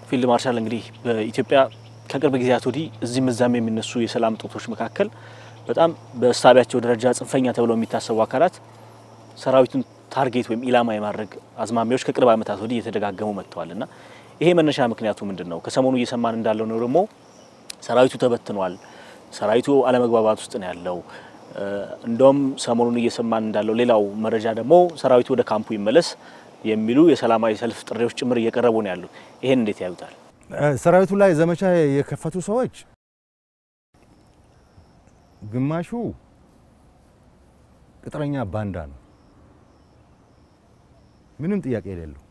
ፊልድ ማርሻል እንግዲህ በኢትዮጵያ ከቅርብ ጊዜያት ወዲህ እዚህም እዛም የሚነሱ የሰላም እጦቶች መካከል በጣም በእሳቢያቸው ደረጃ ጽንፈኛ ተብለው የሚታሰቡ አካላት ሰራዊቱን ታርጌት ወይም ኢላማ የማድረግ አዝማሚያዎች ከቅርብ ዓመታት ወዲህ እየተደጋገሙ መጥተዋል እና ይሄ መነሻ ምክንያቱ ምንድን ነው? ከሰሞኑ እየሰማን እንዳለው ነው ደግሞ ሰራዊቱ ተበትኗል፣ ሰራዊቱ አለመግባባት ውስጥ ነው ያለው። እንደውም ሰሞኑን እየሰማን እንዳለው ሌላው መረጃ ደግሞ ሰራዊቱ ወደ ካምፑ ይመለስ የሚሉ የሰላማዊ ሰልፍ ጥሪዎች ጭምር እየቀረቡ ነው ያሉት። ይሄን እንዴት ያዩታል? ሰራዊቱ ላይ ዘመቻ የከፈቱ ሰዎች ግማሹ ቅጥረኛ ባንዳ ነው፣ ምንም ጥያቄ የሌለው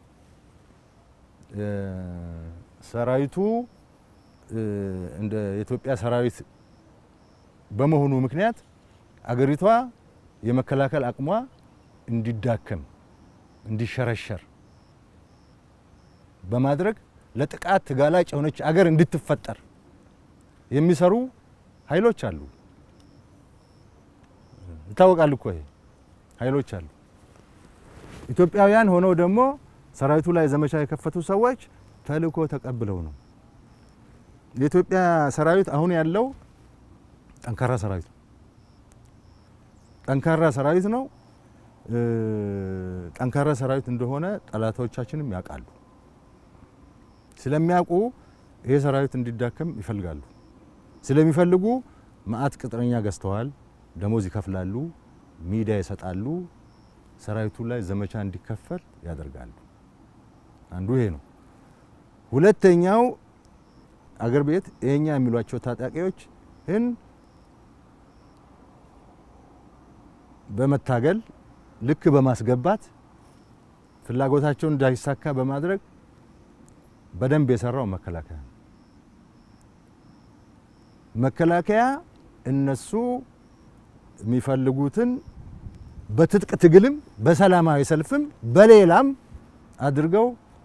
ሰራዊቱ እንደ ኢትዮጵያ ሰራዊት በመሆኑ ምክንያት አገሪቷ የመከላከል አቅሟ እንዲዳከም እንዲሸረሸር በማድረግ ለጥቃት ተጋላጭ የሆነች አገር እንድትፈጠር የሚሰሩ ኃይሎች አሉ። ይታወቃል እኮ ይሄ ኃይሎች አሉ። ኢትዮጵያውያን ሆነው ደግሞ ሰራዊቱ ላይ ዘመቻ የከፈቱ ሰዎች ተልእኮ ተቀብለው ነው። የኢትዮጵያ ሰራዊት አሁን ያለው ጠንካራ ሰራዊት ነው። ጠንካራ ሰራዊት ነው። ጠንካራ ሰራዊት እንደሆነ ጠላቶቻችንም ያውቃሉ። ስለሚያውቁ ይሄ ሰራዊት እንዲዳከም ይፈልጋሉ። ስለሚፈልጉ መዓት ቅጥረኛ ገዝተዋል፣ ደሞዝ ይከፍላሉ፣ ሚዲያ ይሰጣሉ፣ ሰራዊቱ ላይ ዘመቻ እንዲከፈል ያደርጋሉ። አንዱ ይሄ ነው። ሁለተኛው አገር ቤት ይሄኛ የሚሏቸው ታጣቂዎች ይህን በመታገል ልክ በማስገባት ፍላጎታቸውን እንዳይሳካ በማድረግ በደንብ የሰራው መከላከያ ነው። መከላከያ እነሱ የሚፈልጉትን በትጥቅ ትግልም በሰላማዊ ሰልፍም በሌላም አድርገው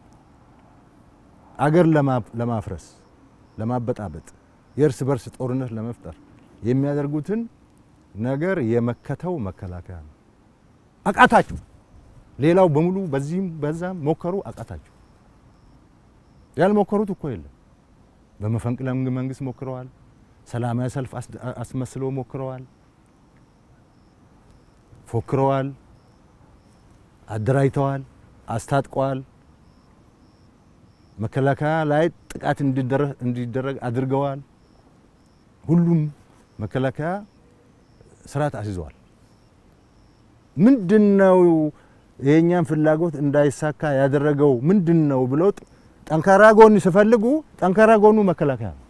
አገር ለማፍረስ ለማበጣበጥ የእርስ በርስ ጦርነት ለመፍጠር የሚያደርጉትን ነገር የመከተው መከላከያ ነው። አቃታችሁ። ሌላው በሙሉ በዚህም በዛም ሞከሩ፣ አቃታችሁ። ያልሞከሩት እኮ የለም። በመፈንቅለ መንግስት ሞክረዋል። ሰላማዊ ሰልፍ አስመስለው ሞክረዋል፣ ፎክረዋል፣ አደራጅተዋል፣ አስታጥቀዋል። መከላከያ ላይ ጥቃት እንዲደረግ አድርገዋል። ሁሉም መከላከያ ስርዓት አስይዘዋል። ምንድነው የእኛን ፍላጎት እንዳይሳካ ያደረገው ምንድን ነው ብለው ጠንካራ ጎን ሲፈልጉ ጠንካራ ጎኑ መከላከያ ነው።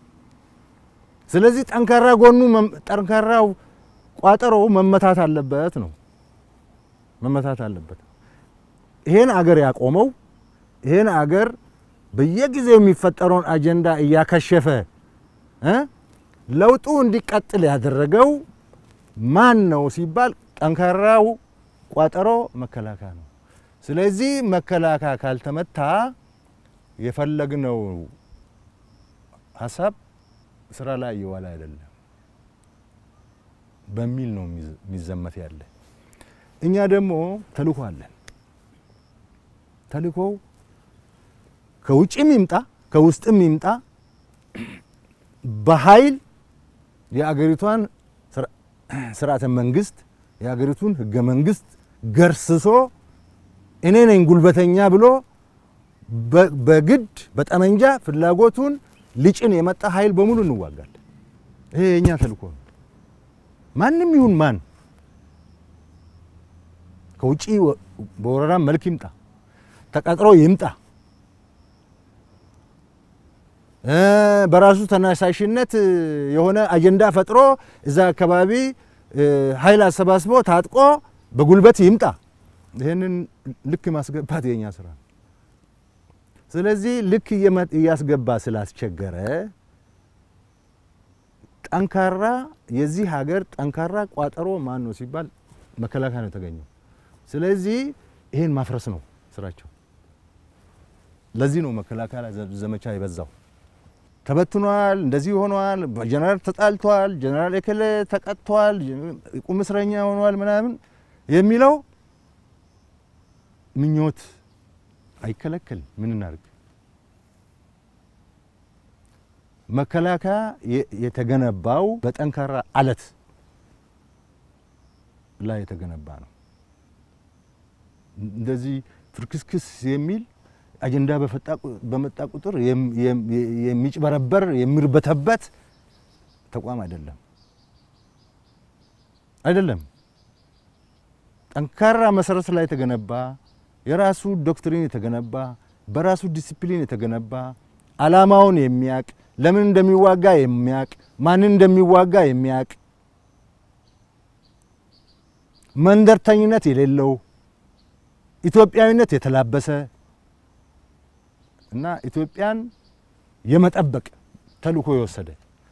ስለዚህ ጠንካራ ጎኑ ጠንካራው ቋጠሮ መመታት አለበት ነው መመታት አለበት። ይሄን አገር ያቆመው ይሄን አገር በየጊዜው የሚፈጠረውን አጀንዳ እያከሸፈ ለውጡ እንዲቀጥል ያደረገው ማን ነው ሲባል ጠንካራው ቋጠሮ መከላከያ ነው። ስለዚህ መከላከያ ካልተመታ የፈለግነው ሀሳብ ስራ ላይ እየዋለ አይደለም በሚል ነው የሚዘመት ያለ። እኛ ደግሞ ተልእኮ አለን። ተልእኮው ከውጭም ይምጣ ከውስጥም ይምጣ በኃይል የአገሪቷን ስርዓተ መንግስት የአገሪቱን ህገ መንግስት ገርስሶ እኔ ነኝ ጉልበተኛ ብሎ በግድ በጠመንጃ ፍላጎቱን ሊጭን የመጣ ኃይል በሙሉ እንዋጋለን። ይሄ የእኛ ተልእኮ ነው። ማንም ይሁን ማን ከውጭ በወረራ መልክ ይምጣ፣ ተቀጥሮ ይምጣ፣ በራሱ ተነሳሽነት የሆነ አጀንዳ ፈጥሮ እዛ አካባቢ ኃይል አሰባስቦ ታጥቆ በጉልበት ይምጣ፣ ይህንን ልክ ማስገባት የኛ ስራ ነው። ስለዚህ ልክ እያስገባ ስላስቸገረ ጠንካራ የዚህ ሀገር ጠንካራ ቋጠሮ ማን ነው ሲባል መከላከያ ነው የተገኘው። ስለዚህ ይሄን ማፍረስ ነው ስራቸው። ለዚህ ነው መከላከያ ላይ ዘመቻ የበዛው። ተበትኗል፣ እንደዚህ ሆኗል፣ ጀነራል ተጣልቷል፣ ጀነራል ኤከለ ተቀጥቷል፣ ቁም እስረኛ ሆኗል ምናምን የሚለው ምኞት አይከለከል። ምን እናድርግ? መከላከያ የተገነባው በጠንካራ አለት ላይ የተገነባ ነው። እንደዚህ ፍርክስክስ የሚል አጀንዳ በመጣ ቁጥር የሚጭበረበር የሚርበተበት ተቋም አይደለም አይደለም። ጠንካራ መሰረት ላይ የተገነባ የራሱ ዶክትሪን የተገነባ በራሱ ዲሲፕሊን የተገነባ ዓላማውን የሚያቅ ለምን እንደሚዋጋ የሚያቅ ማንን እንደሚዋጋ የሚያቅ መንደርተኝነት የሌለው ኢትዮጵያዊነት የተላበሰ እና ኢትዮጵያን የመጠበቅ ተልእኮ የወሰደ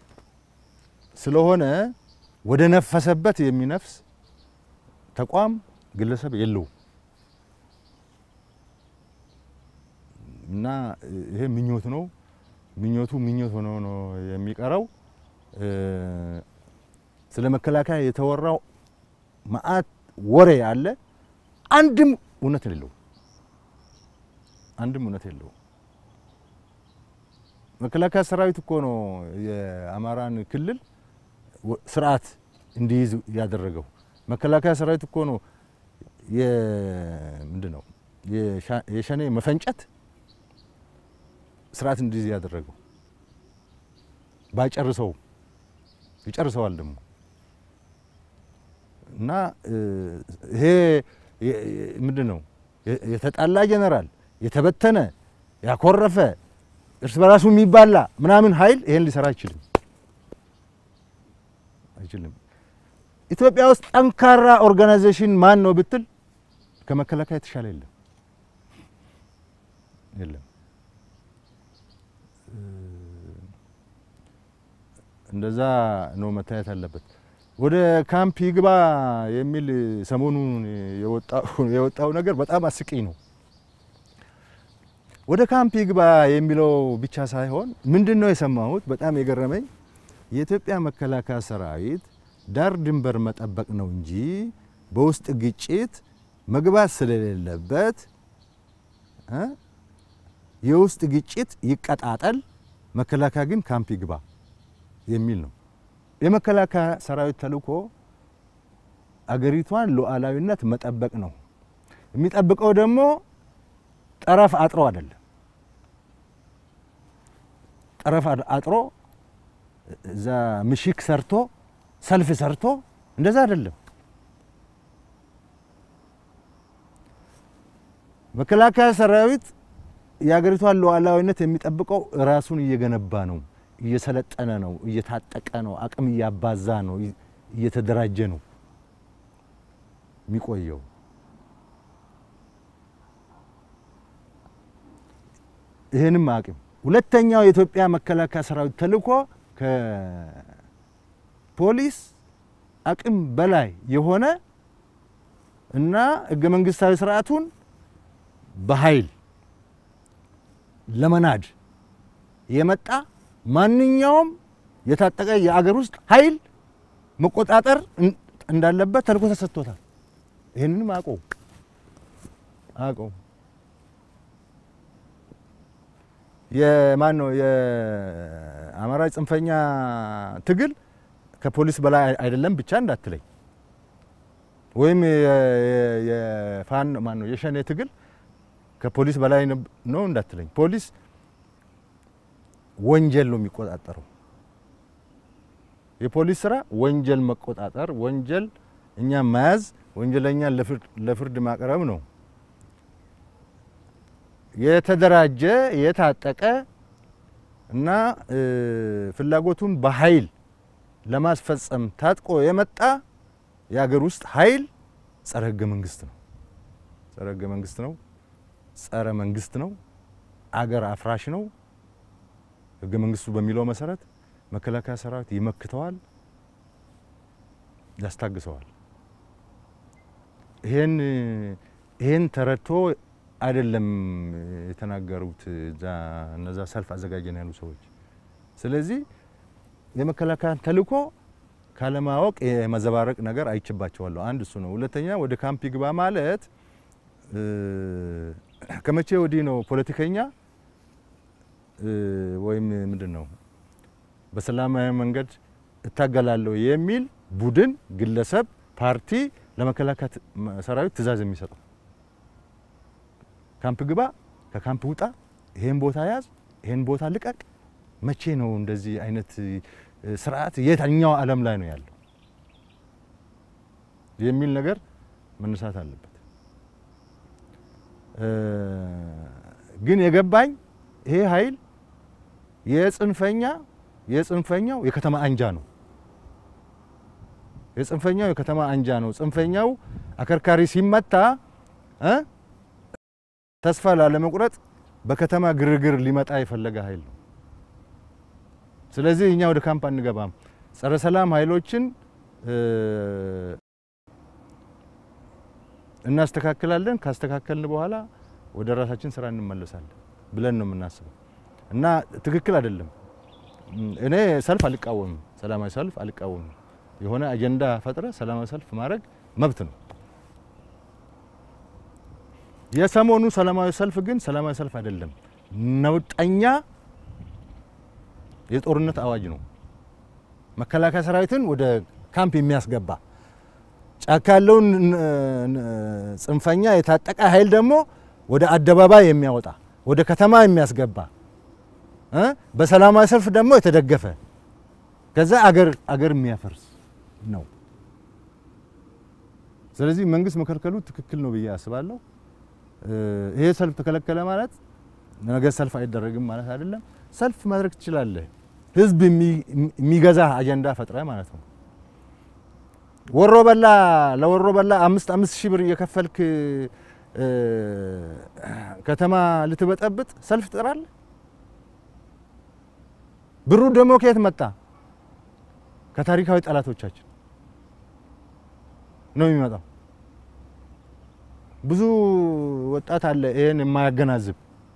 ስለሆነ ወደ ነፈሰበት የሚነፍስ ተቋም ግለሰብ የለው እና ይሄ ምኞት ነው። ምኞቱ ምኞት ሆኖ ነው የሚቀረው። ስለ መከላከያ የተወራው መዓት ወሬ አለ። አንድም እውነት የለው። አንድም እውነት የለው። መከላከያ ሰራዊት እኮ ነው የአማራን ክልል ስርዓት እንዲይዝ ያደረገው። መከላከያ ሰራዊት እኮ ነው ምንድን ነው የሸኔ መፈንጨት ስርዓት እንዲይዝ ያደረገው። ባይጨርሰው ይጨርሰዋል ደግሞ እና ይሄ ምንድን ነው የተጣላ ጀነራል የተበተነ ያኮረፈ እርስ በራሱ የሚባላ ምናምን ኃይል ይሄን ሊሰራ አይችልም አይችልም። ኢትዮጵያ ውስጥ ጠንካራ ኦርጋናይዜሽን ማን ነው ብትል ከመከላከያ የተሻለ የለም የለም። እንደዛ ነው መታየት አለበት። ወደ ካምፕ ይግባ የሚል ሰሞኑን የወጣው ነገር በጣም አስቂኝ ነው። ወደ ካምፕ ይግባ የሚለው ብቻ ሳይሆን ምንድን ነው የሰማሁት በጣም የገረመኝ የኢትዮጵያ መከላከያ ሰራዊት ዳር ድንበር መጠበቅ ነው እንጂ በውስጥ ግጭት መግባት ስለሌለበት የውስጥ ግጭት ይቀጣጠል፣ መከላከያ ግን ካምፕ ይግባ የሚል ነው። የመከላከያ ሰራዊት ተልእኮ አገሪቷን ሉዓላዊነት መጠበቅ ነው። የሚጠብቀው ደግሞ ጠረፍ አጥሮ አይደለም። ጠረፍ አጥሮ እዛ ምሽግ ሰርቶ ሰልፍ ሰርቶ እንደዛ አይደለም። መከላከያ ሰራዊት የሀገሪቷን ሉዓላዊነት የሚጠብቀው ራሱን እየገነባ ነው፣ እየሰለጠነ ነው፣ እየታጠቀ ነው፣ አቅም እያባዛ ነው፣ እየተደራጀ ነው የሚቆየው። ይህንም አቅም ሁለተኛው የኢትዮጵያ መከላከያ ሰራዊት ተልእኮ ከፖሊስ አቅም በላይ የሆነ እና ህገ መንግስታዊ ስርዓቱን በኃይል ለመናድ የመጣ ማንኛውም የታጠቀ የአገር ውስጥ ኃይል መቆጣጠር እንዳለበት ተልእኮ ተሰጥቶታል። ይህንንም አውቀው አውቀው የማን ነው የአማራ ጽንፈኛ ትግል ከፖሊስ በላይ አይደለም ብቻ እንዳትለኝ፣ ወይም የፋን ማን ነው የሸኔ ትግል ከፖሊስ በላይ ነው እንዳትለኝ። ፖሊስ ወንጀል ነው የሚቆጣጠረው። የፖሊስ ስራ ወንጀል መቆጣጠር፣ ወንጀል እኛ መያዝ፣ ወንጀለኛን ለፍርድ ማቅረብ ነው። የተደራጀ የታጠቀ እና ፍላጎቱን በኃይል ለማስፈጸም ታጥቆ የመጣ የሀገር ውስጥ ኃይል ጸረ ህገ መንግስት ነው። ጸረ ህገ መንግስት ነው። ጸረ መንግስት ነው። አገር አፍራሽ ነው። ህገ መንግስቱ በሚለው መሰረት መከላከያ ሰራዊት ይመክተዋል፣ ያስታግሰዋል። ይሄን ይሄን ተረድቶ አይደለም የተናገሩት እነዛ ሰልፍ አዘጋጀን ያሉ ሰዎች። ስለዚህ የመከላከያን ተልእኮ ካለማወቅ የመዘባረቅ ነገር አይችባቸዋለሁ። አንድ እሱ ነው። ሁለተኛ ወደ ካምፕ ይግባ ማለት ከመቼ ወዲህ ነው ፖለቲከኛ ወይም ምንድን ነው በሰላማዊ መንገድ እታገላለሁ የሚል ቡድን፣ ግለሰብ፣ ፓርቲ ለመከላከያ ሰራዊት ትእዛዝ የሚሰጠው ካምፕ ግባ፣ ከካምፕ ውጣ፣ ይሄን ቦታ ያዝ፣ ይሄን ቦታ ልቀቅ። መቼ ነው እንደዚህ አይነት ስርዓት የትኛው ዓለም ላይ ነው ያለው የሚል ነገር መነሳት አለበት። ግን የገባኝ ይሄ ኃይል የጽንፈኛ የጽንፈኛው የከተማ አንጃ ነው። የጽንፈኛው የከተማ አንጃ ነው። ጽንፈኛው አከርካሪ ሲመታ እ ተስፋ ላለመቁረጥ በከተማ ግርግር ሊመጣ የፈለገ ኃይል ነው። ስለዚህ እኛ ወደ ካምፕ አንገባም። ጸረ ሰላም ኃይሎችን እናስተካክላለን። ካስተካከልን በኋላ ወደ ራሳችን ስራ እንመለሳለን ብለን ነው የምናስበው እና ትክክል አይደለም። እኔ ሰልፍ አልቃወምም፣ ሰላማዊ ሰልፍ አልቃወምም። የሆነ አጀንዳ ፈጥረ ሰላማዊ ሰልፍ ማድረግ መብት ነው። የሰሞኑ ሰላማዊ ሰልፍ ግን ሰላማዊ ሰልፍ አይደለም፣ ነውጠኛ የጦርነት አዋጅ ነው። መከላከያ ሰራዊትን ወደ ካምፕ የሚያስገባ ጫካ ያለውን ጽንፈኛ የታጠቀ ኃይል ደግሞ ወደ አደባባይ የሚያወጣ ወደ ከተማ የሚያስገባ በሰላማዊ ሰልፍ ደግሞ የተደገፈ ከዛ አገር አገር የሚያፈርስ ነው። ስለዚህ መንግስት መከልከሉ ትክክል ነው ብዬ አስባለሁ። ይሄ ሰልፍ ተከለከለ ማለት ነገ ሰልፍ አይደረግም ማለት አይደለም። ሰልፍ ማድረግ ትችላለህ፣ ህዝብ የሚገዛ አጀንዳ ፈጥረ ማለት ነው። ወሮ በላ ለወሮ በላ አምስት አምስት ሺህ ብር እየከፈልክ ከተማ ልትበጠብጥ ሰልፍ ትጠራለህ። ብሩ ደግሞ ከየት መጣ? ከታሪካዊ ጠላቶቻችን ነው የሚመጣው። ብዙ ወጣት አለ ይሄን የማያገናዝብ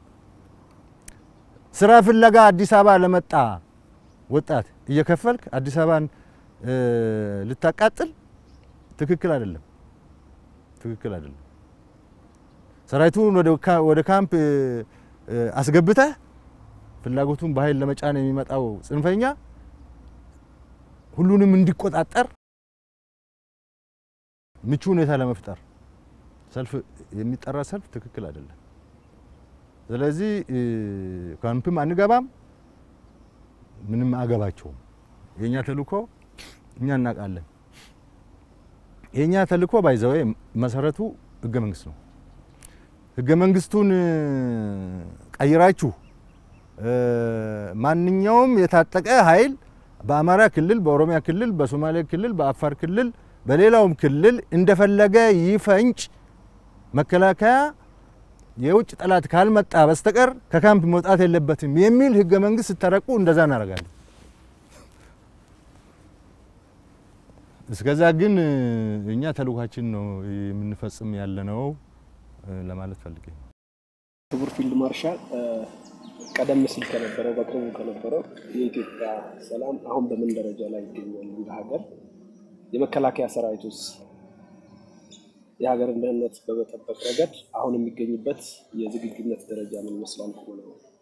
ስራ ፍለጋ አዲስ አበባ ለመጣ ወጣት እየከፈልክ አዲስ አበባን ልታቃጥል ትክክል አይደለም፣ ትክክል አይደለም። ሰራዊቱን ወደ ካምፕ አስገብተህ ፍላጎቱን በኃይል ለመጫን የሚመጣው ጽንፈኛ ሁሉንም እንዲቆጣጠር ምቹ ሁኔታ ለመፍጠር ሰልፍ የሚጠራ ሰልፍ ትክክል አይደለም። ስለዚህ ካምፕም አንገባም፣ ምንም አገባቸውም። የኛ ተልእኮ እኛ እናውቃለን። የኛ ተልእኮ ባይዘወይ መሰረቱ ህገ መንግስት ነው። ህገ መንግስቱን ቀይራችሁ ማንኛውም የታጠቀ ኃይል በአማራ ክልል፣ በኦሮሚያ ክልል፣ በሶማሌ ክልል፣ በአፋር ክልል፣ በሌላውም ክልል እንደፈለገ ይፈንጭ፣ መከላከያ የውጭ ጠላት ካልመጣ በስተቀር ከካምፕ መውጣት የለበትም የሚል ህገ መንግስት ስታረቁ እንደዛ እናደርጋለን። እስከዛ ግን እኛ ተልእኳችን ነው የምንፈጽም ያለነው ለማለት ፈልጌ ነው። ክቡር ፊልድ ማርሻል ቀደም ሲል ከነበረው በቅርቡ ከነበረው የኢትዮጵያ ሰላም አሁን በምን ደረጃ ላይ ይገኛል? እንደ ሀገር የመከላከያ ሰራዊቱስ የሀገርን ደህንነት በመጠበቅ ረገድ አሁን የሚገኝበት የዝግጁነት ደረጃ ምን ይመስላል? ከሆነ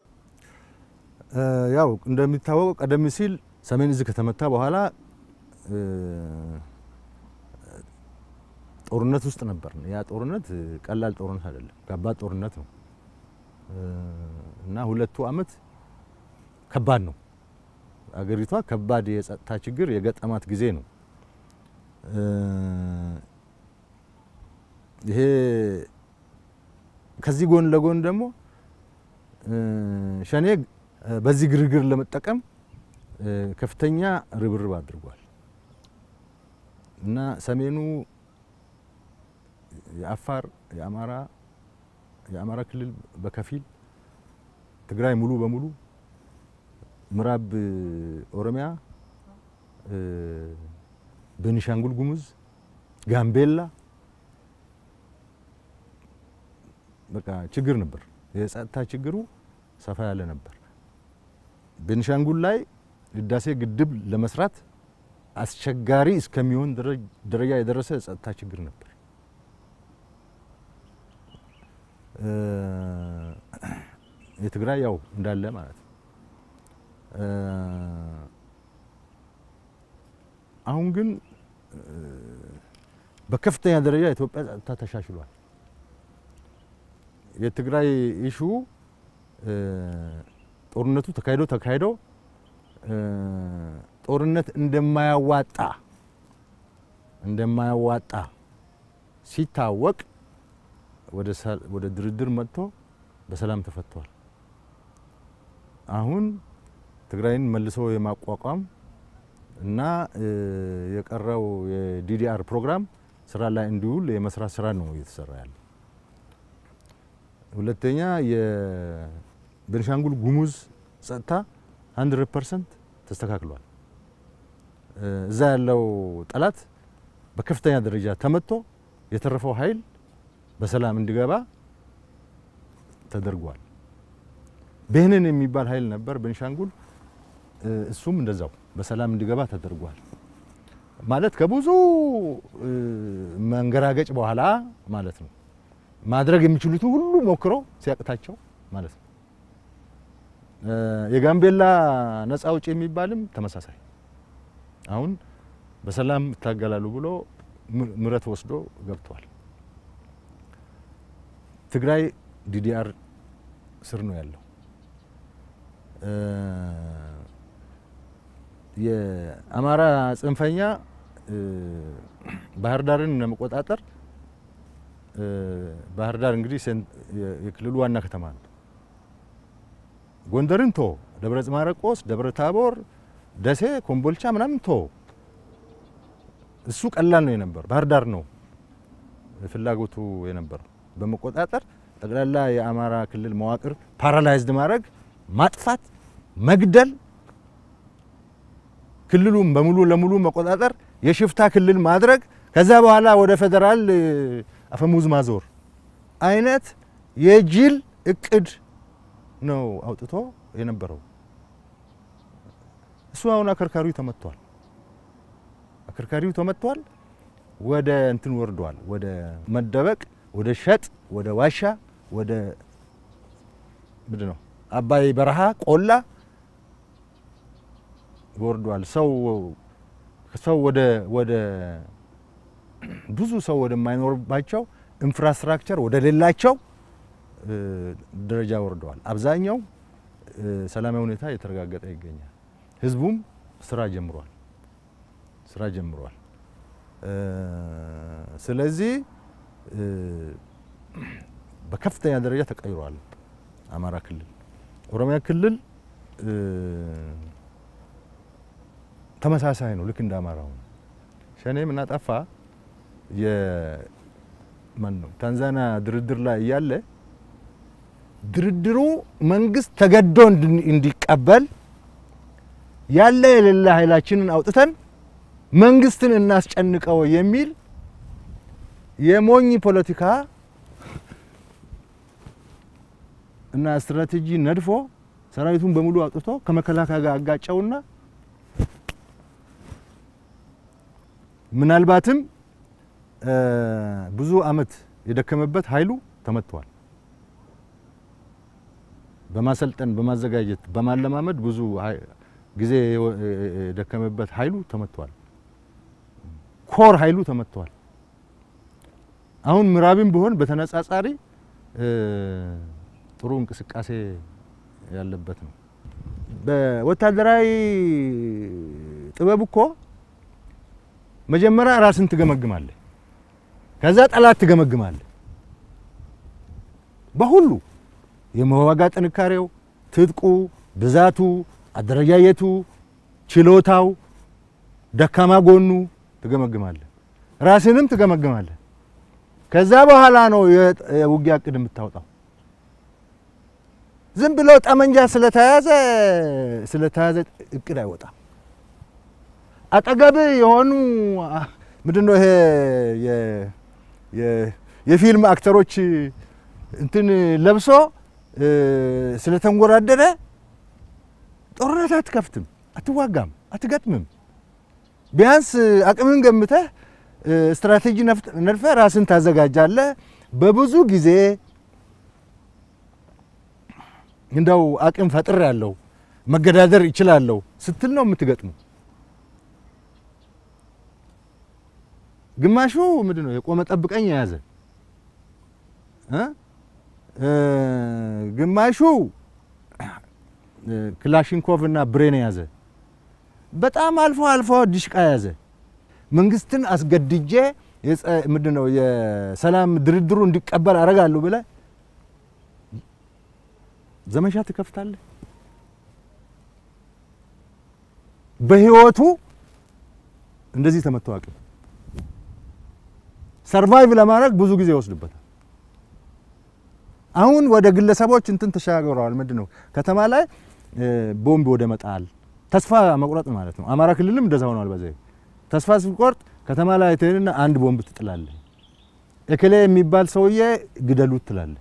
ያው እንደሚታወቀው ቀደም ሲል ሰሜን እዝ ከተመታ በኋላ ጦርነት ውስጥ ነበር። ያ ጦርነት ቀላል ጦርነት አይደለም፣ ከባድ ጦርነት ነው እና ሁለቱ አመት ከባድ ነው። አገሪቷ ከባድ የጸጥታ ችግር የገጠማት ጊዜ ነው። ይሄ ከዚህ ጎን ለጎን ደግሞ ሸኔ በዚህ ግርግር ለመጠቀም ከፍተኛ ርብርብ አድርጓል እና ሰሜኑ የአፋር የአማራ የአማራ ክልል በከፊል ትግራይ ሙሉ በሙሉ ምዕራብ ኦሮሚያ፣ ቤኒሻንጉል ጉሙዝ፣ ጋምቤላ በቃ ችግር ነበር። የጸጥታ ችግሩ ሰፋ ያለ ነበር። ቤኒሻንጉል ላይ ህዳሴ ግድብ ለመስራት አስቸጋሪ እስከሚሆን ደረጃ የደረሰ የጸጥታ ችግር ነበር። የትግራይ ያው እንዳለ ማለት ነው። አሁን ግን በከፍተኛ ደረጃ የኢትዮጵያ ጸጥታ ተሻሽሏል። የትግራይ ኢሹ ጦርነቱ ተካሂዶ ተካሂዶ ጦርነት እንደማያዋጣ እንደማያዋጣ ሲታወቅ ወደ ድርድር መጥቶ በሰላም ተፈቷል። አሁን ትግራይን መልሶ የማቋቋም እና የቀረው የዲዲአር ፕሮግራም ስራ ላይ እንዲውል የመስራት ስራ ነው እየተሰራ ያለ። ሁለተኛ የቤንሻንጉል ጉሙዝ ጸጥታ 100 ፐርሰንት ተስተካክሏል። እዛ ያለው ጠላት በከፍተኛ ደረጃ ተመቶ የተረፈው ኃይል በሰላም እንዲገባ ተደርጓል። ብህንን የሚባል ኃይል ነበር ቤንሻንጉል፣ እሱም እንደዛው በሰላም እንዲገባ ተደርጓል። ማለት ከብዙ መንገራገጭ በኋላ ማለት ነው። ማድረግ የሚችሉትን ሁሉ ሞክረው ሲያቅታቸው ማለት ነው። የጋምቤላ ነፃ አውጪ የሚባልም ተመሳሳይ አሁን በሰላም ይታገላሉ ብሎ ምረት ወስዶ ገብቷል። ትግራይ ዲዲአር ስር ነው ያለው። የአማራ ጽንፈኛ ባህር ዳርን ለመቆጣጠር ባህር ዳር እንግዲህ የክልሉ ዋና ከተማ ነው። ጎንደርን ቶ ደብረ ማርቆስ፣ ደብረ ታቦር፣ ደሴ፣ ኮምቦልቻ ምናምን ቶ እሱ ቀላል ነው የነበረው። ባህር ዳር ነው ፍላጎቱ የነበረው በመቆጣጠር ጠቅላላ የአማራ ክልል መዋቅር ፓራላይዝድ ማድረግ፣ ማጥፋት፣ መግደል፣ ክልሉም በሙሉ ለሙሉ መቆጣጠር፣ የሽፍታ ክልል ማድረግ፣ ከዛ በኋላ ወደ ፌዴራል አፈሙዝ ማዞር አይነት የጅል እቅድ ነው አውጥቶ የነበረው። እሱ አሁን አከርካሪው ተመቷል። አከርካሪው ተመቷል። ወደ እንትን ወርዷል። ወደ መደበቅ፣ ወደ ሸጥ፣ ወደ ዋሻ፣ ወደ ምንድን ነው አባይ በረሃ ቆላ ወርዷል። ሰው ሰው ወደ ወደ ብዙ ሰው ወደማይኖርባቸው ኢንፍራስትራክቸር ወደ ሌላቸው ደረጃ ወርደዋል። አብዛኛው ሰላማዊ ሁኔታ የተረጋገጠ ይገኛል። ህዝቡም ስራ ጀምሯል ስራ ጀምሯል። ስለዚህ በከፍተኛ ደረጃ ተቀይሯል አማራ ክልል። ኦሮሚያ ክልል ተመሳሳይ ነው፣ ልክ እንደ አማራው ነው። ሸኔ ምን አጠፋ? የማን ነው ታንዛኒያ ድርድር ላይ እያለ ድርድሩ መንግስት ተገዶ እንዲቀበል ያለ የሌለ ኃይላችንን አውጥተን መንግስትን እናስጨንቀው የሚል የሞኝ ፖለቲካ እና ስትራቴጂ ነድፎ ሰራዊቱን በሙሉ አውጥቶ ከመከላከያ ጋር አጋጨውና ምናልባትም ብዙ አመት የደከመበት ኃይሉ ተመቷል። በማሰልጠን በማዘጋጀት በማለማመድ ብዙ ጊዜ የደከመበት ኃይሉ ተመቷል። ኮር ኃይሉ ተመቷል። አሁን ምዕራብም ቢሆን በተነጻጻሪ ጥሩ እንቅስቃሴ ያለበት ነው። በወታደራዊ ጥበብ እኮ መጀመሪያ ራስን ትገመግማለህ፣ ከዛ ጠላት ትገመግማለህ። በሁሉ የመዋጋ ጥንካሬው፣ ትጥቁ፣ ብዛቱ፣ አደረጃጀቱ፣ ችሎታው፣ ደካማ ጎኑ ትገመግማለህ። ራስንም ትገመግማለህ። ከዛ በኋላ ነው የውጊያ እቅድ የምታወጣው። ዝም ብሎ ጠመንጃ ስለተያዘ ስለተያዘ እቅድ አይወጣም። አጠገብ የሆኑ ምንድን ነው ይሄ የፊልም አክተሮች እንትን ለብሶ ስለተንጎራደደ ጦርነት አትከፍትም፣ አትዋጋም፣ አትገጥምም። ቢያንስ አቅምን ገምተህ ስትራቴጂ ነድፈህ ራስን ታዘጋጃለህ። በብዙ ጊዜ እንደው አቅም ፈጥር ያለው መገዳደር ይችላለሁ ስትል ነው የምትገጥሙ። ግማሹ ምንድን ነው የቆመ ጠብቀኝ የያዘ እ እ ግማሹ እ ክላሽንኮቭ እና ብሬን የያዘ በጣም አልፎ አልፎ ዲሽቃ የያዘ መንግስትን አስገድጄ የጸ- ምንድን ነው የሰላም ድርድሩ እንዲቀበል አደርጋለሁ ብለህ ዘመቻ ትከፍታለህ። በህይወቱ እንደዚህ ተመቶ አቅም ሰርቫይቭ ለማድረግ ብዙ ጊዜ ይወስድበታል። አሁን ወደ ግለሰቦች እንትን ተሻግረዋል። ምንድን ነው ከተማ ላይ እ ቦምብ ወደ መጣል ተስፋ መቁረጥ ማለት ነው። አማራ ክልልም እንደዛ ሆኗል። በዛ ተስፋ ሲቆርጥ ከተማ ላይ ትሄድና አንድ ቦምብ ትጥላለህ። እክሌ የሚባል ሰውዬ ግደሉት ትላለህ።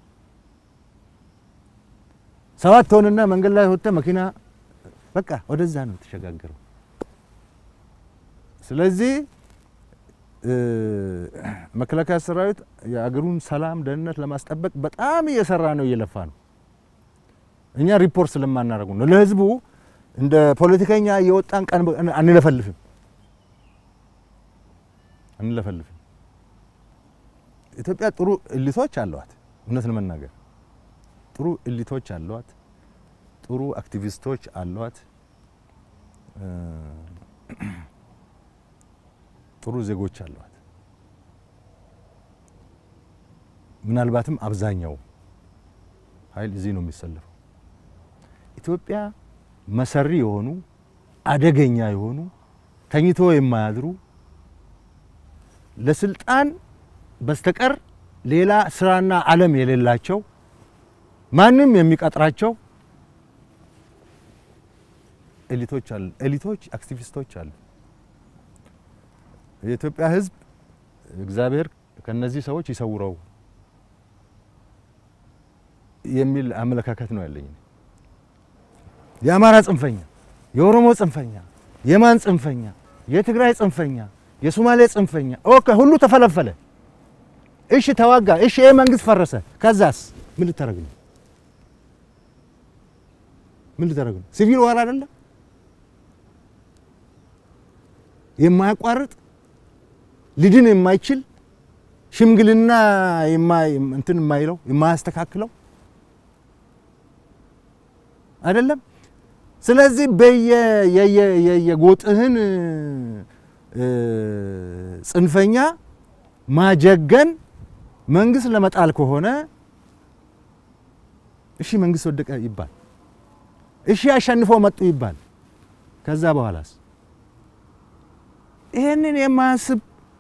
ሰባት ሆንና መንገድ ላይ ወጥተህ መኪና በቃ ወደዛ ነው የተሸጋገረው። ስለዚህ እ መከላከያ ሰራዊት የአገሩን ሰላም ደህንነት ለማስጠበቅ በጣም እየሰራ ነው፣ እየለፋ ነው። እኛ ሪፖርት ስለማናደርጉ ነው። ለህዝቡ እንደ ፖለቲከኛ እየወጣን ቀን በቀን አንለፈልፍም አንለፈልፍም። ኢትዮጵያ ጥሩ እሊቶች አለዋት። እውነት ለመናገር ጥሩ እሊቶች አለዋት። ጥሩ አክቲቪስቶች አለዋት። እ ጥሩ ዜጎች አለዋት። ምናልባትም አብዛኛው ኃይል እዚህ ነው የሚሰለፈው። ኢትዮጵያ መሰሪ የሆኑ አደገኛ የሆኑ ተኝቶ የማያድሩ ለስልጣን በስተቀር ሌላ ስራና ዓለም የሌላቸው ማንም የሚቀጥራቸው ኤሊቶች አሉ። ኤሊቶች አክቲቪስቶች አሉ። የኢትዮጵያ ሕዝብ እግዚአብሔር ከነዚህ ሰዎች ይሰውረው የሚል አመለካከት ነው ያለኝ። የአማራ ጽንፈኛ፣ የኦሮሞ ጽንፈኛ፣ የማን ጽንፈኛ፣ የትግራይ ጽንፈኛ፣ የሶማሌ ጽንፈኛ ኦኬ፣ ሁሉ ተፈለፈለ። እሺ ተዋጋ። እሺ ይሄ መንግስት ፈረሰ። ከዛስ ምን ልታደርግ ነው? ምን ልታደርግ ነው? ሲቪል ዋር አይደለም የማያቋርጥ ሊድን የማይችል ሽምግልና እንትን የማይለው የማያስተካክለው አይደለም። ስለዚህ በየጎጥህን ጽንፈኛ ማጀገን መንግስት ለመጣል ከሆነ እሺ መንግስት ወደቀ ይባል፣ እሺ አሸንፎ መጡ ይባል። ከዛ በኋላስ ይሄንን የማያስብ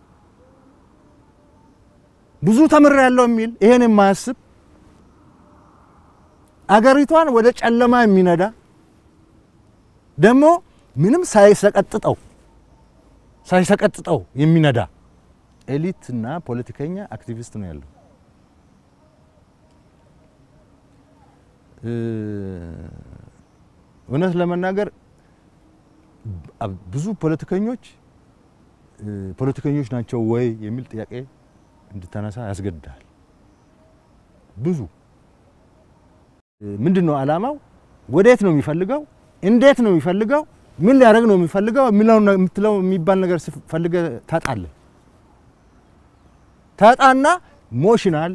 ብዙ ተምር ያለው የሚል ይሄን የማያስብ አገሪቷን ወደ ጨለማ የሚነዳ ደግሞ ምንም ሳይሰቀጥጠው ሳይሰቀጥጠው የሚነዳ ኤሊት እና ፖለቲከኛ አክቲቪስት ነው ያለው። እውነት ለመናገር ብዙ ፖለቲከኞች ፖለቲከኞች ናቸው ወይ የሚል ጥያቄ እንድታነሳ ያስገድዳል። ብዙ ምንድን ነው ዓላማው? ወዴት ነው የሚፈልገው? እንዴት ነው የሚፈልገው? ምን ሊያደርግ ነው የሚፈልገው? የምትለው የሚባል ነገር ፈልገ ታጣለ ታጣና ሞሽናል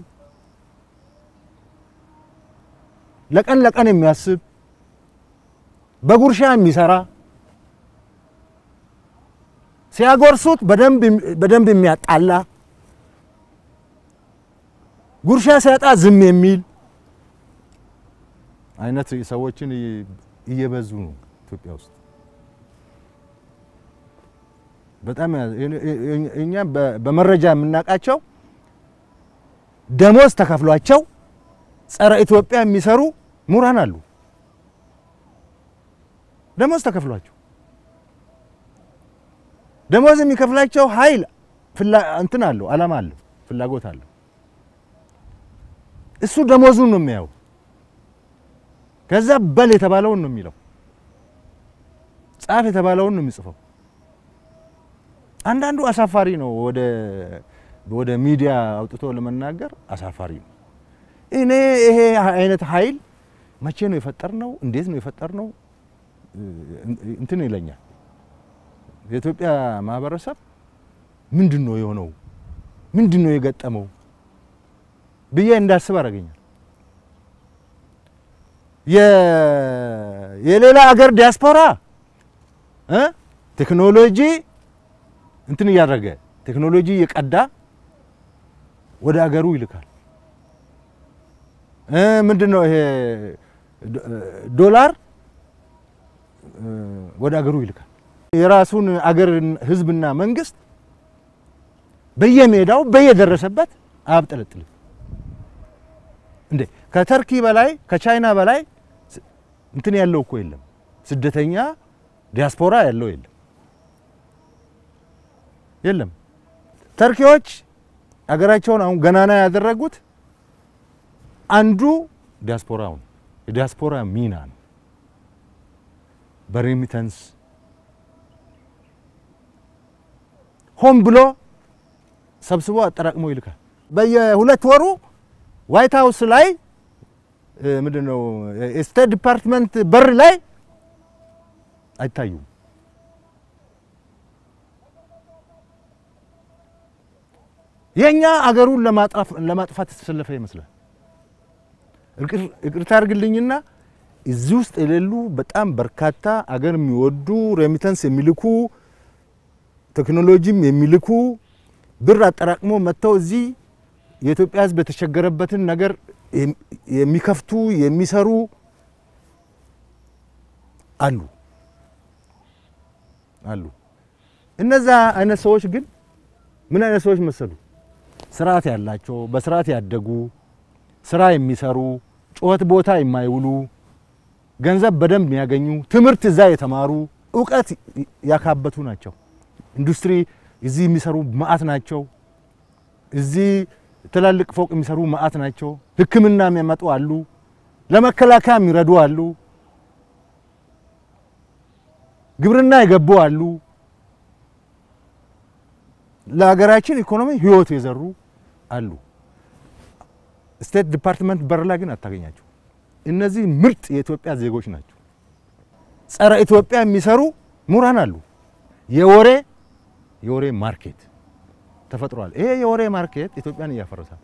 ለቀን ለቀን የሚያስብ በጉርሻ የሚሰራ ሲያጎርሱት በደንብ የሚያጣላ ጉርሻ ሲያጣ ዝም የሚል አይነት ሰዎችን እየበዙ ነው ኢትዮጵያ ውስጥ። በጣም እኛ በመረጃ የምናውቃቸው ደሞዝ ተከፍሏቸው ጸረ ኢትዮጵያ የሚሰሩ ምሁራን አሉ። ደሞዝ ተከፍሏቸው ደሞዝ የሚከፍላቸው ኃይል እንትን አለው፣ አላማ አለው፣ ፍላጎት አለው። እሱ ደሞዙን ነው የሚያየው። ከዛ በል የተባለውን ነው የሚለው፣ ጻፍ የተባለውን ነው የሚጽፈው። አንዳንዱ አሳፋሪ ነው። ወደ ወደ ሚዲያ አውጥቶ ለመናገር አሳፋሪ ነው። እኔ ይሄ አይነት ኃይል መቼ ነው የፈጠርነው? እንዴት ነው የፈጠርነው? እንትን ይለኛል። የኢትዮጵያ ማህበረሰብ ምንድን ነው የሆነው? ምንድን ነው የገጠመው ብዬ እንዳስብ አደረገኛል። የሌላ አገር ዲያስፖራ እ ቴክኖሎጂ እንትን እያደረገ ቴክኖሎጂ እየቀዳ ወደ አገሩ ይልካል። እ ምንድን ነው ይሄ ዶላር ወደ አገሩ ይልካል። የራሱን አገር ህዝብና መንግስት በየሜዳው በየደረሰበት አያብጠለጥልም። እንዴ ከተርኪ በላይ ከቻይና በላይ እንትን ያለው እኮ የለም። ስደተኛ ዲያስፖራ ያለው የለም የለም። ተርኪዎች አገራቸውን አሁን ገናና ያደረጉት አንዱ ዲያስፖራው ነው። የዲያስፖራ ሚና ነው። በሬሚተንስ ሆን ብሎ ሰብስቦ አጠራቅሞ ይልካል። በየሁለት ወሩ ዋይት ሀውስ ላይ ምንድን ነው የስቴት ዲፓርትመንት በር ላይ አይታዩም። የእኛ አገሩን ለማጥፋት የተሰለፈ ይመስላል። ይቅርታ አድርግልኝና እዚህ ውስጥ የሌሉ በጣም በርካታ አገር የሚወዱ ሬሚተንስ የሚልኩ ቴክኖሎጂም የሚልኩ ብር አጠራቅሞ መጥተው እዚህ የኢትዮጵያ ሕዝብ የተቸገረበትን ነገር የሚከፍቱ የሚሰሩ አሉ አሉ። እነዛ አይነት ሰዎች ግን ምን አይነት ሰዎች መሰሉ? ስርዓት ያላቸው፣ በስርዓት ያደጉ፣ ስራ የሚሰሩ፣ ጩኸት ቦታ የማይውሉ፣ ገንዘብ በደንብ የሚያገኙ፣ ትምህርት እዛ የተማሩ፣ እውቀት ያካበቱ ናቸው። ኢንዱስትሪ እዚህ የሚሰሩ መዓት ናቸው። እዚህ ትላልቅ ፎቅ የሚሰሩ መዓት ናቸው። ሕክምና የሚያመጡ አሉ። ለመከላከያ የሚረዱ አሉ። ግብርና የገቡ አሉ። ለሀገራችን ኢኮኖሚ ህይወት የዘሩ አሉ። ስቴት ዲፓርትመንት በር ላይ ግን አታገኛቸው። እነዚህ ምርጥ የኢትዮጵያ ዜጎች ናቸው። ጸረ ኢትዮጵያ የሚሰሩ ምሁራን አሉ። የወሬ የወሬ ማርኬት ተፈጥሯል። ይሄ የወሬ ማርኬት ኢትዮጵያን እያፈረሳት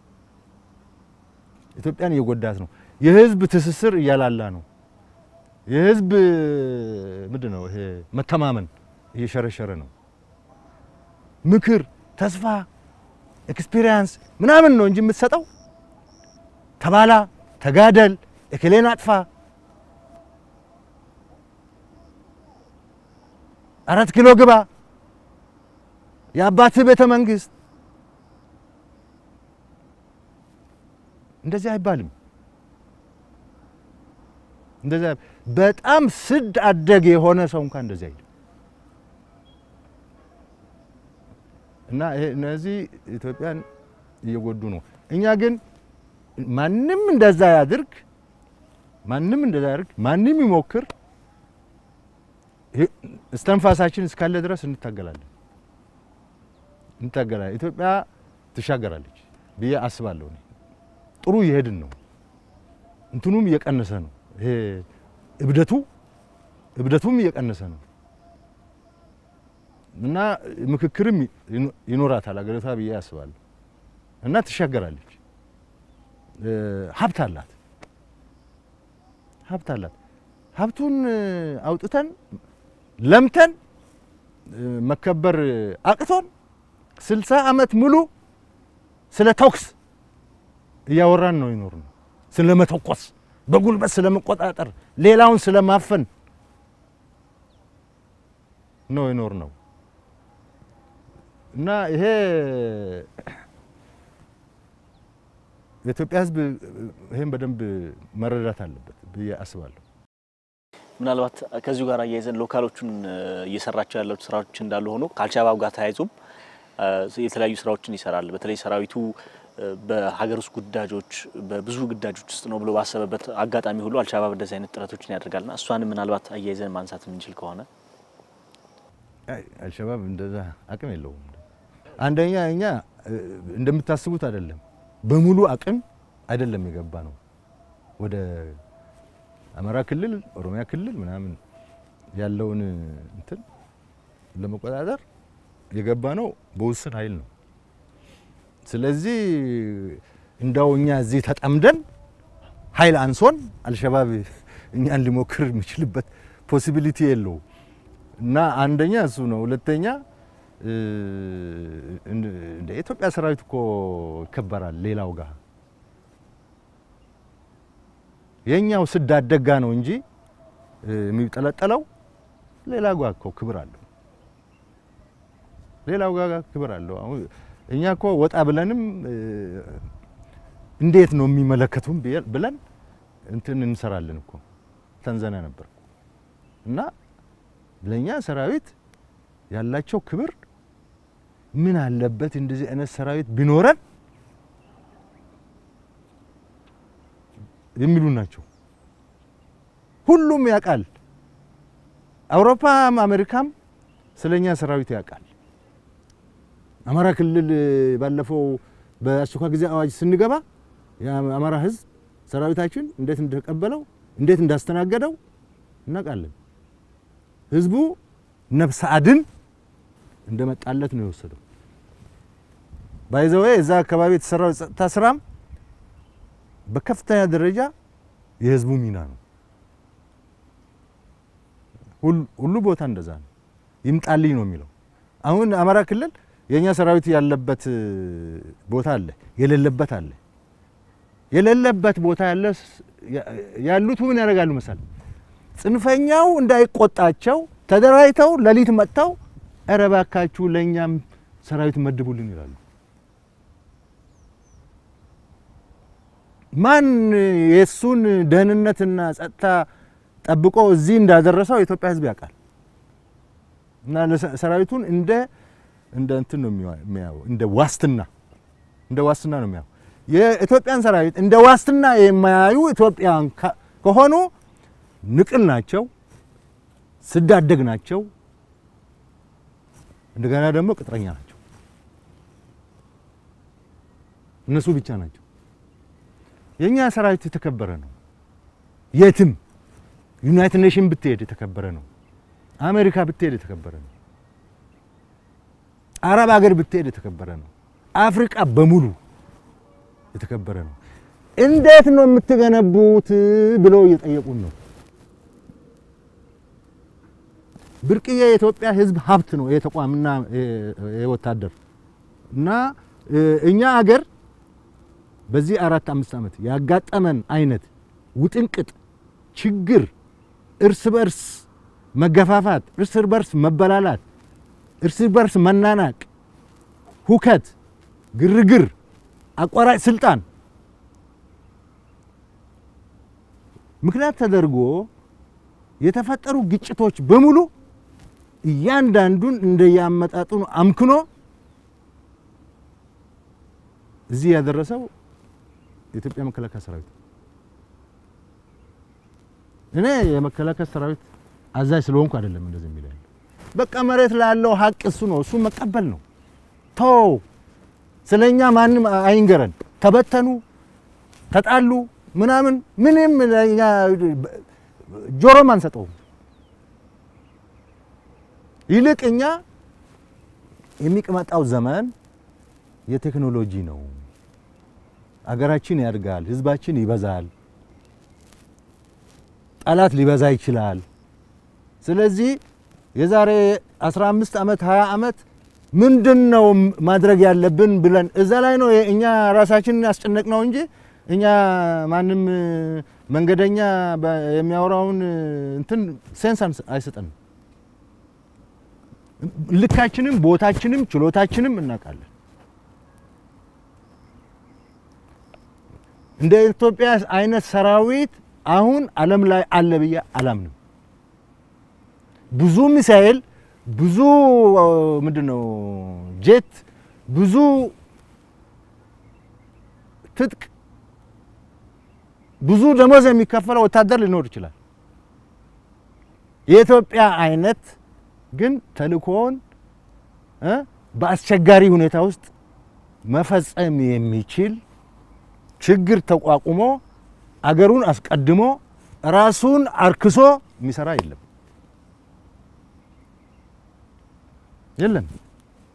ኢትዮጵያን እየጎዳት ነው። የህዝብ ትስስር እያላላ ነው። የህዝብ ምንድን ነው ይሄ መተማመን እየሸረሸረ ነው። ምክር፣ ተስፋ፣ ኤክስፒሪየንስ ምናምን ነው እንጂ የምትሰጠው ተባላ፣ ተጋደል፣ እክሌን አጥፋ፣ አራት ኪሎ ግባ፣ የአባትህ ቤተ መንግስት እንደዚህ አይባልም። እንደዚህ በጣም ስድ አደግ የሆነ ሰው እንኳን እንደዚህ አይልም። እና ይሄ እነዚህ ኢትዮጵያን እየጎዱ ነው። እኛ ግን ማንም እንደዛ ያድርግ፣ ማንም እንደዛ ያድርግ፣ ማንም ይሞክር፣ እስተንፋሳችን እስካለ ድረስ እንታገላለን እንታገላለን። ኢትዮጵያ ትሻገራለች ብዬ አስባለሁ። እኔ ጥሩ እየሄድን ነው። እንትኑም እየቀነሰ ነው። ይሄ እብደቱ እብደቱም እየቀነሰ ነው እና ምክክርም ይኖራታል አገሪቷ ብዬ አስባለሁ። እና ትሻገራለች። ሀብት አላት ሀብት አላት። ሀብቱን አውጥተን ለምተን መከበር አቅቶን ስልሳ ዓመት ሙሉ ስለ ተኩስ እያወራን ነው ይኖር ነው። ስለ መተኮስ፣ በጉልበት ስለ መቆጣጠር፣ ሌላውን ስለ ማፈን ነው ይኖር ነው እና ይሄ የኢትዮጵያ ሕዝብ ይሄን በደንብ መረዳት አለበት ብዬ አስባለሁ። ምናልባት ከዚሁ ጋር አያይዘን ሎካሎቹን እየሰራቸው ያሉት ስራዎች እንዳሉ ሆኖ ከአልሻባብ ጋር ተያይዞም የተለያዩ ስራዎችን ይሰራል። በተለይ ሰራዊቱ በሀገር ውስጥ ግዳጆች በብዙ ግዳጆች ውስጥ ነው ብሎ ባሰበበት አጋጣሚ ሁሉ አልሻባብ እንደዚህ አይነት ጥረቶችን ያደርጋልና እሷንም ምናልባት አያይዘን ማንሳት የምንችል ከሆነ አልሸባብ እንደዛ አቅም የለውም። አንደኛ እኛ እንደምታስቡት አይደለም፣ በሙሉ አቅም አይደለም የገባ ነው ወደ አማራ ክልል፣ ኦሮሚያ ክልል ምናምን ያለውን እንትን ለመቆጣጠር የገባ ነው በውስን ኃይል ነው። ስለዚህ እንዳው እኛ እዚህ ተጠምደን ኃይል አንሶን አልሸባብ እኛን ሊሞክር የሚችልበት ፖሲቢሊቲ የለው እና አንደኛ እሱ ነው። ሁለተኛ እንደ ኢትዮጵያ ሰራዊት እኮ ይከበራል ሌላው ጋር የኛው ስዳደጋ ነው እንጂ የሚጠለጠለው ሌላ ጋር እኮ ክብር አለው። ሌላው ጋር ክብር አለው። አሁን እኛ እኮ ወጣ ብለንም እንዴት ነው የሚመለከቱን ብለን እንትን እንሰራለን እኮ ተንዘና ነበር እና ለኛ ሰራዊት ያላቸው ክብር ምን አለበት እንደዚህ አይነት ሰራዊት ቢኖረን የሚሉ ናቸው። ሁሉም ያውቃል። አውሮፓም አሜሪካም ስለኛ ሰራዊት ያውቃል። አማራ ክልል ባለፈው በአስቸኳይ ጊዜ አዋጅ ስንገባ የአማራ ሕዝብ ሰራዊታችን እንዴት እንደተቀበለው እንዴት እንዳስተናገደው እናውቃለን። ሕዝቡ ነፍስ አድን እንደመጣለት ነው የወሰደው። ባይዘዌ እዛ አካባቢ የተሰራው የጸጥታ ስራም በከፍተኛ ደረጃ የህዝቡ ሚና ነው። ሁሉ ቦታ እንደዛ ነው። ይምጣልኝ ነው የሚለው። አሁን አማራ ክልል የኛ ሰራዊት ያለበት ቦታ አለ፣ የሌለበት አለ። የሌለበት ቦታ ያለ ያሉት ምን ያደርጋሉ መሰል ጽንፈኛው እንዳይቆጣቸው ተደራጅተው ሌሊት መጥተው ኧረ እባካችሁ ለእኛም ሰራዊት መድቡልን ይላሉ። ማን የእሱን ደህንነትና ጸጥታ ጠብቆ እዚህ እንዳደረሰው የኢትዮጵያ ሕዝብ ያውቃል። እና ሰራዊቱን እንደ እንደ እንትን ነው የሚያየው፣ እንደ ዋስትና እንደ ዋስትና ነው የሚያየው። የኢትዮጵያን ሰራዊት እንደ ዋስትና የማያዩ ኢትዮጵያን ከሆኑ ንቅል ናቸው፣ ስዳደግ ናቸው፣ እንደገና ደግሞ ቅጥረኛ ናቸው። እነሱ ብቻ ናቸው። የኛ ሰራዊት የተከበረ ነው። የትም ዩናይትድ ኔሽን ብትሄድ የተከበረ ነው። አሜሪካ ብትሄድ የተከበረ ነው። አረብ ሀገር ብትሄድ የተከበረ ነው። አፍሪቃ በሙሉ የተከበረ ነው። እንዴት ነው የምትገነቡት ብለው እየጠየቁን ነው። ብርቅዬ የኢትዮጵያ ሕዝብ ሀብት ነው የተቋምና የወታደር እና እኛ አገር በዚህ አራት አምስት ዓመት ያጋጠመን አይነት ውጥንቅጥ ችግር፣ እርስ በርስ መገፋፋት፣ እርስ በርስ መበላላት፣ እርስ በርስ መናናቅ፣ ሁከት፣ ግርግር፣ አቋራጭ ስልጣን ምክንያት ተደርጎ የተፈጠሩ ግጭቶች በሙሉ እያንዳንዱን እንደያመጣጡን አምክኖ እዚህ ያደረሰው የኢትዮጵያ መከላከያ ሰራዊት። እኔ የመከላከያ ሰራዊት አዛዥ ስለሆንኩ አይደለም እንደዚህ የሚለው በቃ መሬት ላለው ሀቅ እሱ ነው። እሱ መቀበል ነው። ተው ስለኛ ማንም አይንገረን። ተበተኑ፣ ተጣሉ ምናምን ምንም ለኛ ጆሮም አንሰጠውም። ይልቅ እኛ የሚቀመጣው ዘመን የቴክኖሎጂ ነው። አገራችን ያድጋል፣ ህዝባችን ይበዛል፣ ጠላት ሊበዛ ይችላል። ስለዚህ የዛሬ 15 ዓመት 20 ዓመት ምንድን ነው ማድረግ ያለብን ብለን እዛ ላይ ነው እኛ ራሳችንን ያስጨነቅ ነው እንጂ እኛ ማንም መንገደኛ የሚያወራውን እንትን ሴንስ አይሰጠንም። ልካችንም ቦታችንም ችሎታችንም እናውቃለን። እንደ ኢትዮጵያ አይነት ሰራዊት አሁን ዓለም ላይ አለ ብዬ አላምንም። ብዙ ሚሳኤል፣ ብዙ ምንድን ነው ጄት፣ ብዙ ትጥቅ፣ ብዙ ደሞዝ የሚከፈለው ወታደር ሊኖር ይችላል። የኢትዮጵያ አይነት ግን ተልእኮውን በአስቸጋሪ ሁኔታ ውስጥ መፈጸም የሚችል ችግር ተቋቁሞ አገሩን አስቀድሞ ራሱን አርክሶ የሚሰራ የለም የለም።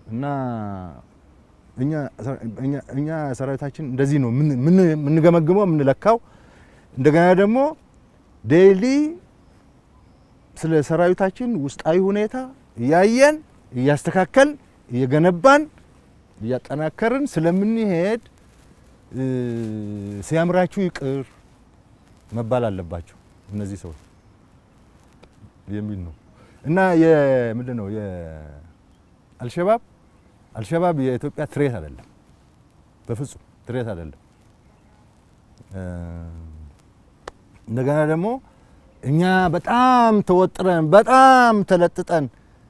እና እኛ እኛ- እኛ ሰራዊታችን እንደዚህ ነው ምን- ምን- የምንገመግመው የምንለካው። እንደገና ደግሞ ዴይሊ ስለ ሰራዊታችን ውስጣዊ ሁኔታ እያየን እያስተካከልን እየገነባን እያጠናከርን ስለምንሄድ እ፣ ሲያምራችሁ ይቅር መባል አለባቸው እነዚህ ሰዎች የሚል ነው እና የምንድን ነው የአልሸባብ አልሸባብ የኢትዮጵያ ትሬት አይደለም፣ በፍጹም ትሬት አይደለም። እ፣ እንደገና ደግሞ እኛ በጣም ተወጥረን በጣም ተለጥጠን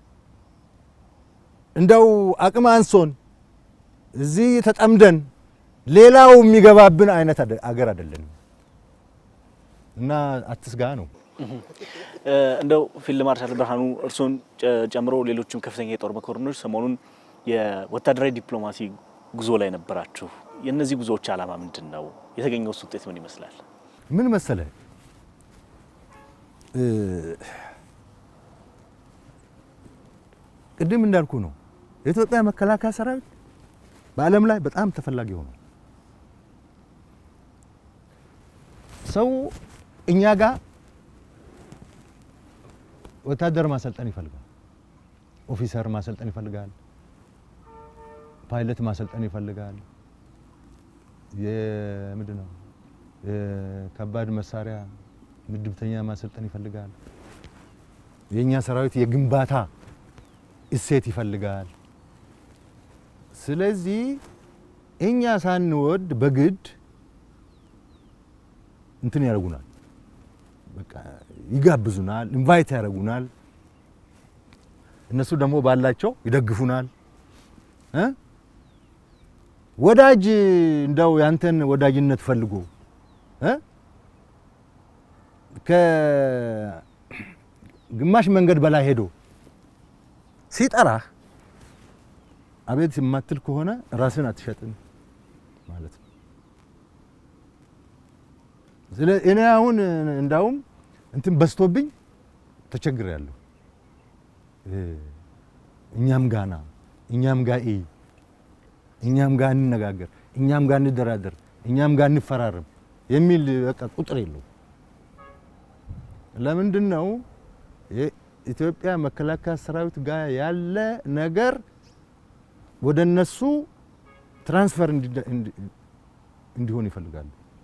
እንደው አቅም አንሶን እዚህ ተጠምደን ሌላው የሚገባብን አይነት አደ- አገር አይደለንም እና አትስጋ ነው። እ፣ እንደው ፊልድ ማርሻል ብርሃኑ እርስዎን ጨ- ጨምሮ ሌሎችም ከፍተኛ የጦር መኮንኖች ሰሞኑን የወታደራዊ ዲፕሎማሲ ጉዞ ላይ ነበራችሁ። የእነዚህ ጉዞዎች ዓላማ ምንድን ነው? የተገኘው ውጤት ምን ይመስላል? ምን መሰለ እ፣ ቅድም እንዳልኩ ነው የኢትዮጵያ መከላከያ ሰራዊት በዓለም ላይ በጣም ተፈላጊ ሆኗል። ሰው እኛ ጋር ወታደር ማሰልጠን ይፈልጋል፣ ኦፊሰር ማሰልጠን ይፈልጋል፣ ፓይለት ማሰልጠን ይፈልጋል። የምንድን ነው የከባድ መሳሪያ ምድብተኛ ማሰልጠን ይፈልጋል። የእኛ ሰራዊት የግንባታ እሴት ይፈልጋል። ስለዚህ እኛ ሳንወድ በግድ እንትን ያደርጉናል፣ በቃ ይጋብዙናል፣ ኢንቫይት ያደርጉናል። እነሱ ደግሞ ባላቸው ይደግፉናል እ ወዳጅ እንደው ያንተን ወዳጅነት ፈልጎ እ ከግማሽ መንገድ በላይ ሄዶ ሲጠራህ አቤት የማትል ከሆነ ራስን አትሸጥም ማለት ነው። ስለ እኔ አሁን እንዳውም እንትን በዝቶብኝ ተቸግሬያለሁ። እኛም ጋና እኛም ጋ እይ እኛም ጋር እንነጋገር፣ እኛም ጋር እንደራደር፣ እኛም ጋር እንፈራረም የሚል በቃ ቁጥር የለው። ለምንድን ነው የኢትዮጵያ መከላከያ ሰራዊት ጋር ያለ ነገር ወደ እነሱ ትራንስፈር እንዲሆን ይፈልጋሉ።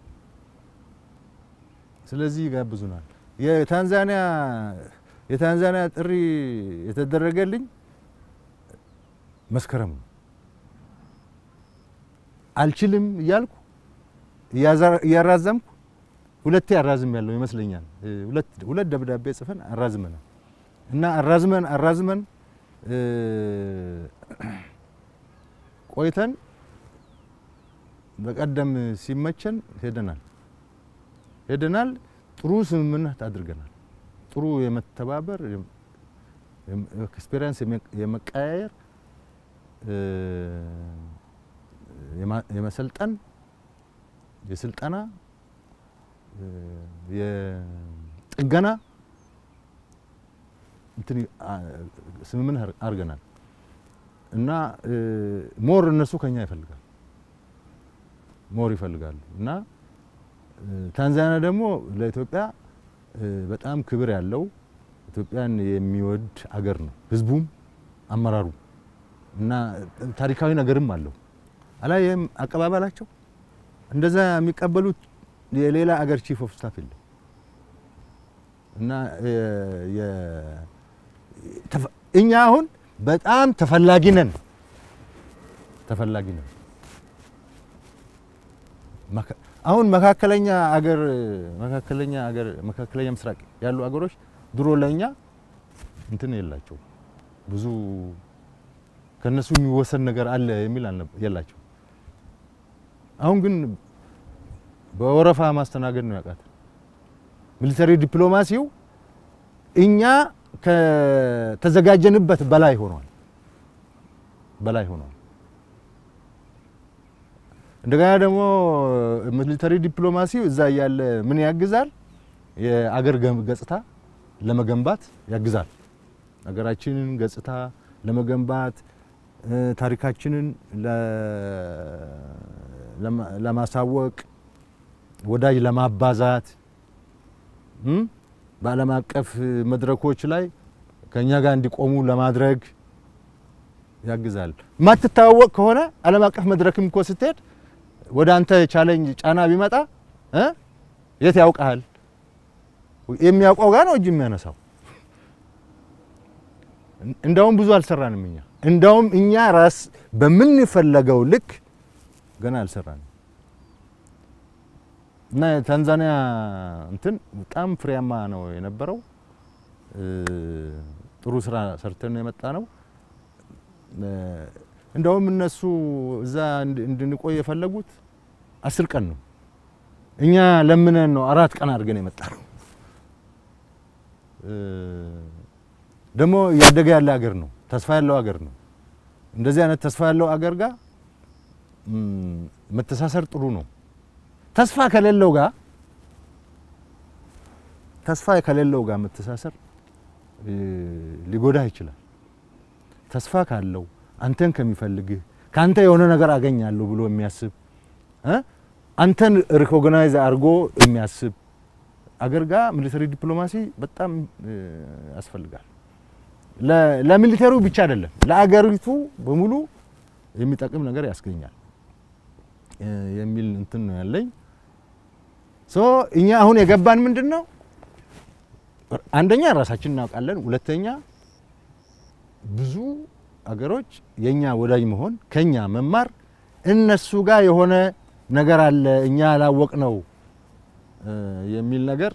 ስለዚህ ይጋብዙናል። የታንዛኒያ የታንዛኒያ ጥሪ የተደረገልኝ መስከረም ነው። አልችልም እያልኩ እያራዘምኩ ሁለቴ አራዝም ያለው ይመስለኛል። ሁለት ሁለት ደብዳቤ ጽፈን አራዝመናል እና አራዝመን አራዝመን ቆይተን በቀደም ሲመቸን ሄደናል ሄደናል። ጥሩ ስምምነት አድርገናል። ጥሩ የመተባበር ኤክስፔሪንስ የመቀያየር የመሰልጠን የስልጠና የጥገና እንትን ስምምነት አድርገናል እና ሞር እነሱ ከኛ ይፈልጋል ሞር ይፈልጋሉ እና ታንዛኒያ ደግሞ ለኢትዮጵያ በጣም ክብር ያለው ኢትዮጵያን የሚወድ አገር ነው። ህዝቡም አመራሩ እና ታሪካዊ ነገርም አለው። አላየህም? አቀባበላቸው እንደዛ የሚቀበሉት የሌላ አገር ቺፍ ኦፍ ስታፍ የለም እና እኛ አሁን በጣም ተፈላጊ ነን ተፈላጊ ነን። አሁን መካከለኛ አገር መካከለኛ አገር መካከለኛ ምስራቅ ያሉ አገሮች ድሮ ለኛ እንትን የላቸው ብዙ ከነሱ የሚወሰን ነገር አለ የሚል የላቸው። አሁን ግን በወረፋ ማስተናገድ ነው ያቃት። ሚሊተሪ ዲፕሎማሲው እኛ ከተዘጋጀንበት በላይ ሆኗል በላይ ሆኗል። እንደገና ደግሞ ሚሊተሪ ዲፕሎማሲው እዛ እያለ ምን ያግዛል? የአገር ገጽታ ለመገንባት ያግዛል። ሀገራችንን ገጽታ ለመገንባት ታሪካችንን ለማሳወቅ ወዳጅ ለማባዛት በዓለም አቀፍ መድረኮች ላይ ከእኛ ጋር እንዲቆሙ ለማድረግ ያግዛል። የማትታወቅ ከሆነ ዓለም አቀፍ መድረክም እኮ ስትሄድ ወደ አንተ ቻሌንጅ ጫና ቢመጣ የት ያውቀሃል? የሚያውቀው ጋር ነው እጅ የሚያነሳው። እንደውም ብዙ አልሰራንም እኛ እንደውም እኛ ራስ በምንፈለገው ልክ ገና አልሰራንም እና የታንዛኒያ እንትን በጣም ፍሬያማ ነው የነበረው። ጥሩ ስራ ሰርተን ነው የመጣ ነው። እንደውም እነሱ እዛ እንድንቆይ የፈለጉት አስር ቀን ነው። እኛ ለምነን ነው አራት ቀን አድርገን የመጣ ነው። ደግሞ እያደገ ያለ ሀገር ነው። ተስፋ ያለው ሀገር ነው። እንደዚህ አይነት ተስፋ ያለው ሀገር ጋር መተሳሰር ጥሩ ነው። ተስፋ ከሌለው ጋር ተስፋ ከሌለው ጋር መተሳሰር ሊጎዳህ ይችላል። ተስፋ ካለው አንተን ከሚፈልግህ ከአንተ የሆነ ነገር አገኛለሁ ብሎ የሚያስብ አንተን ሪኮግናይዝ አድርጎ የሚያስብ አገር ጋር ሚሊተሪ ዲፕሎማሲ በጣም ያስፈልጋል። ለሚሊተሪው ብቻ አይደለም፣ ለአገሪቱ በሙሉ የሚጠቅም ነገር ያስገኛል የሚል እንትን ነው ያለኝ። ሶ እኛ አሁን የገባን ምንድን ነው? አንደኛ ራሳችን እናውቃለን። ሁለተኛ ብዙ አገሮች የኛ ወዳጅ መሆን ከኛ መማር እነሱ ጋር የሆነ ነገር አለ እኛ ያላወቅ ነው የሚል ነገር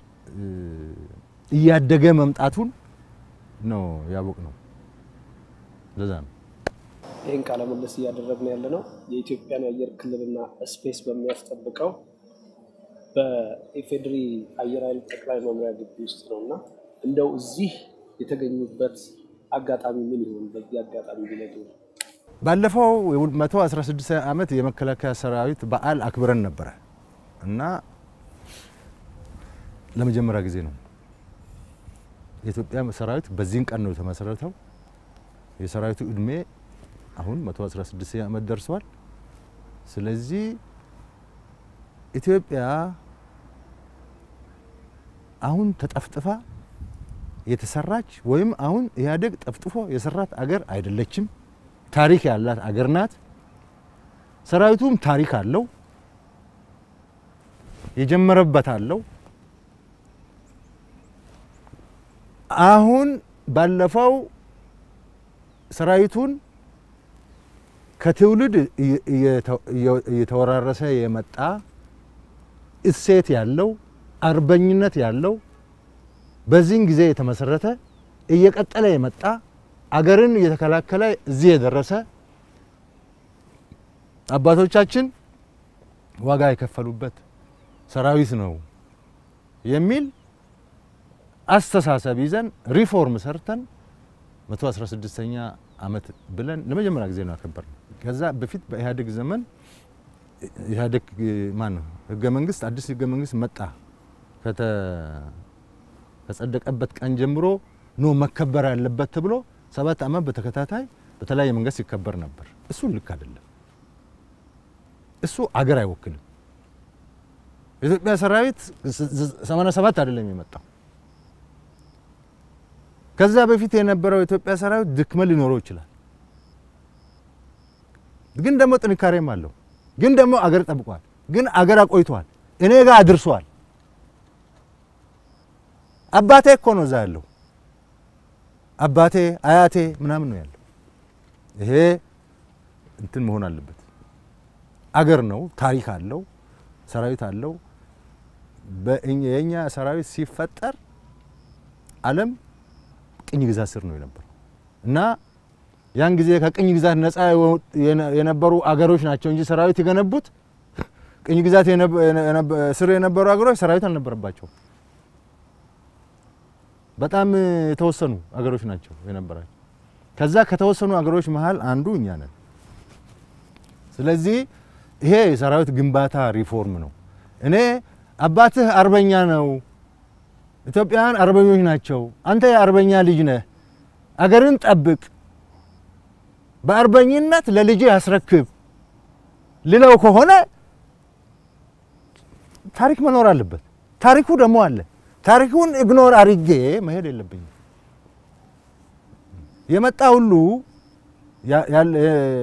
እያደገ መምጣቱን ነው ያወቅ ነው። ለዛ ነው ይህን ቃለ ምልልስ እያደረግን ያለ ነው የኢትዮጵያን የአየር ክልልና ስፔስ በሚያስጠብቀው በኢፌድሪ አየር ኃይል ጠቅላይ መምሪያ ግቢ ውስጥ ነው እና እንደው እዚህ የተገኙበት አጋጣሚ ምን ይሆን? በዚህ አጋጣሚ ቢነቱ ባለፈው 116 ዓመት የመከላከያ ሰራዊት በዓል አክብረን ነበረ እና ለመጀመሪያ ጊዜ ነው የኢትዮጵያ ሰራዊት በዚህን ቀን ነው የተመሰረተው። የሰራዊቱ እድሜ አሁን 116 ዓመት ደርሷል። ስለዚህ ኢትዮጵያ አሁን ተጠፍጥፋ የተሰራች ወይም አሁን ኢህአዴግ ጠፍጥፎ የሰራት አገር አይደለችም። ታሪክ ያላት አገር ናት። ሰራዊቱም ታሪክ አለው፣ የጀመረበት አለው። አሁን ባለፈው ሰራዊቱን ከትውልድ እየተወራረሰ የመጣ እሴት ያለው አርበኝነት ያለው በዚህን ጊዜ የተመሰረተ እየቀጠለ የመጣ አገርን እየተከላከለ እዚህ የደረሰ አባቶቻችን ዋጋ የከፈሉበት ሰራዊት ነው የሚል አስተሳሰብ ይዘን ሪፎርም ሰርተን 116ኛ ዓመት ብለን ለመጀመሪያ ጊዜ ነው ያከበርነው። ከዛ በፊት በኢህአዴግ ዘመን ኢህአዴግ ማን ነው ህገ መንግስት አዲስ ህገ መንግስት መጣ ከጸደቀበት ቀን ጀምሮ ኖ መከበር ያለበት ተብሎ ሰባት ዓመት በተከታታይ በተለያየ መንገድ ሲከበር ነበር። እሱ ልክ አይደለም። እሱ አገር አይወክልም። የኢትዮጵያ ሰራዊት 87 አይደለም የመጣው። ከዛ በፊት የነበረው የኢትዮጵያ ሰራዊት ድክመት ሊኖረው ይችላል፣ ግን ደግሞ ጥንካሬም አለው። ግን ደግሞ አገር ጠብቋል። ግን አገር አቆይቷል። እኔ ጋር አድርሷል። አባቴ እኮ ነው እዛ ያለው አባቴ አያቴ ምናምን ነው ያለው። ይሄ እንትን መሆን አለበት። አገር ነው፣ ታሪክ አለው፣ ሰራዊት አለው። የእኛ ሰራዊት ሲፈጠር ዓለም ቅኝ ግዛት ስር ነው የነበረው እና ያን ጊዜ ከቅኝ ግዛት ነፃ የነበሩ አገሮች ናቸው እንጂ ሰራዊት የገነቡት ቅኝ ግዛት ስር የነበሩ አገሮች ሰራዊት አልነበረባቸውም። በጣም የተወሰኑ አገሮች ናቸው የነበራቸው። ከዛ ከተወሰኑ አገሮች መሀል አንዱ እኛ ነን። ስለዚህ ይሄ የሰራዊት ግንባታ ሪፎርም ነው። እኔ አባትህ አርበኛ ነው፣ ኢትዮጵያውያን አርበኞች ናቸው፣ አንተ የአርበኛ ልጅ ነህ፣ አገርን ጠብቅ በአርበኝነት ለልጄ ያስረክብ ልለው ከሆነ ታሪክ መኖር አለበት። ታሪኩ ደግሞ አለ። ታሪኩን ኢግኖር አድርጌ መሄድ የለብኝም። የመጣ ሁሉ ያ- ያለ-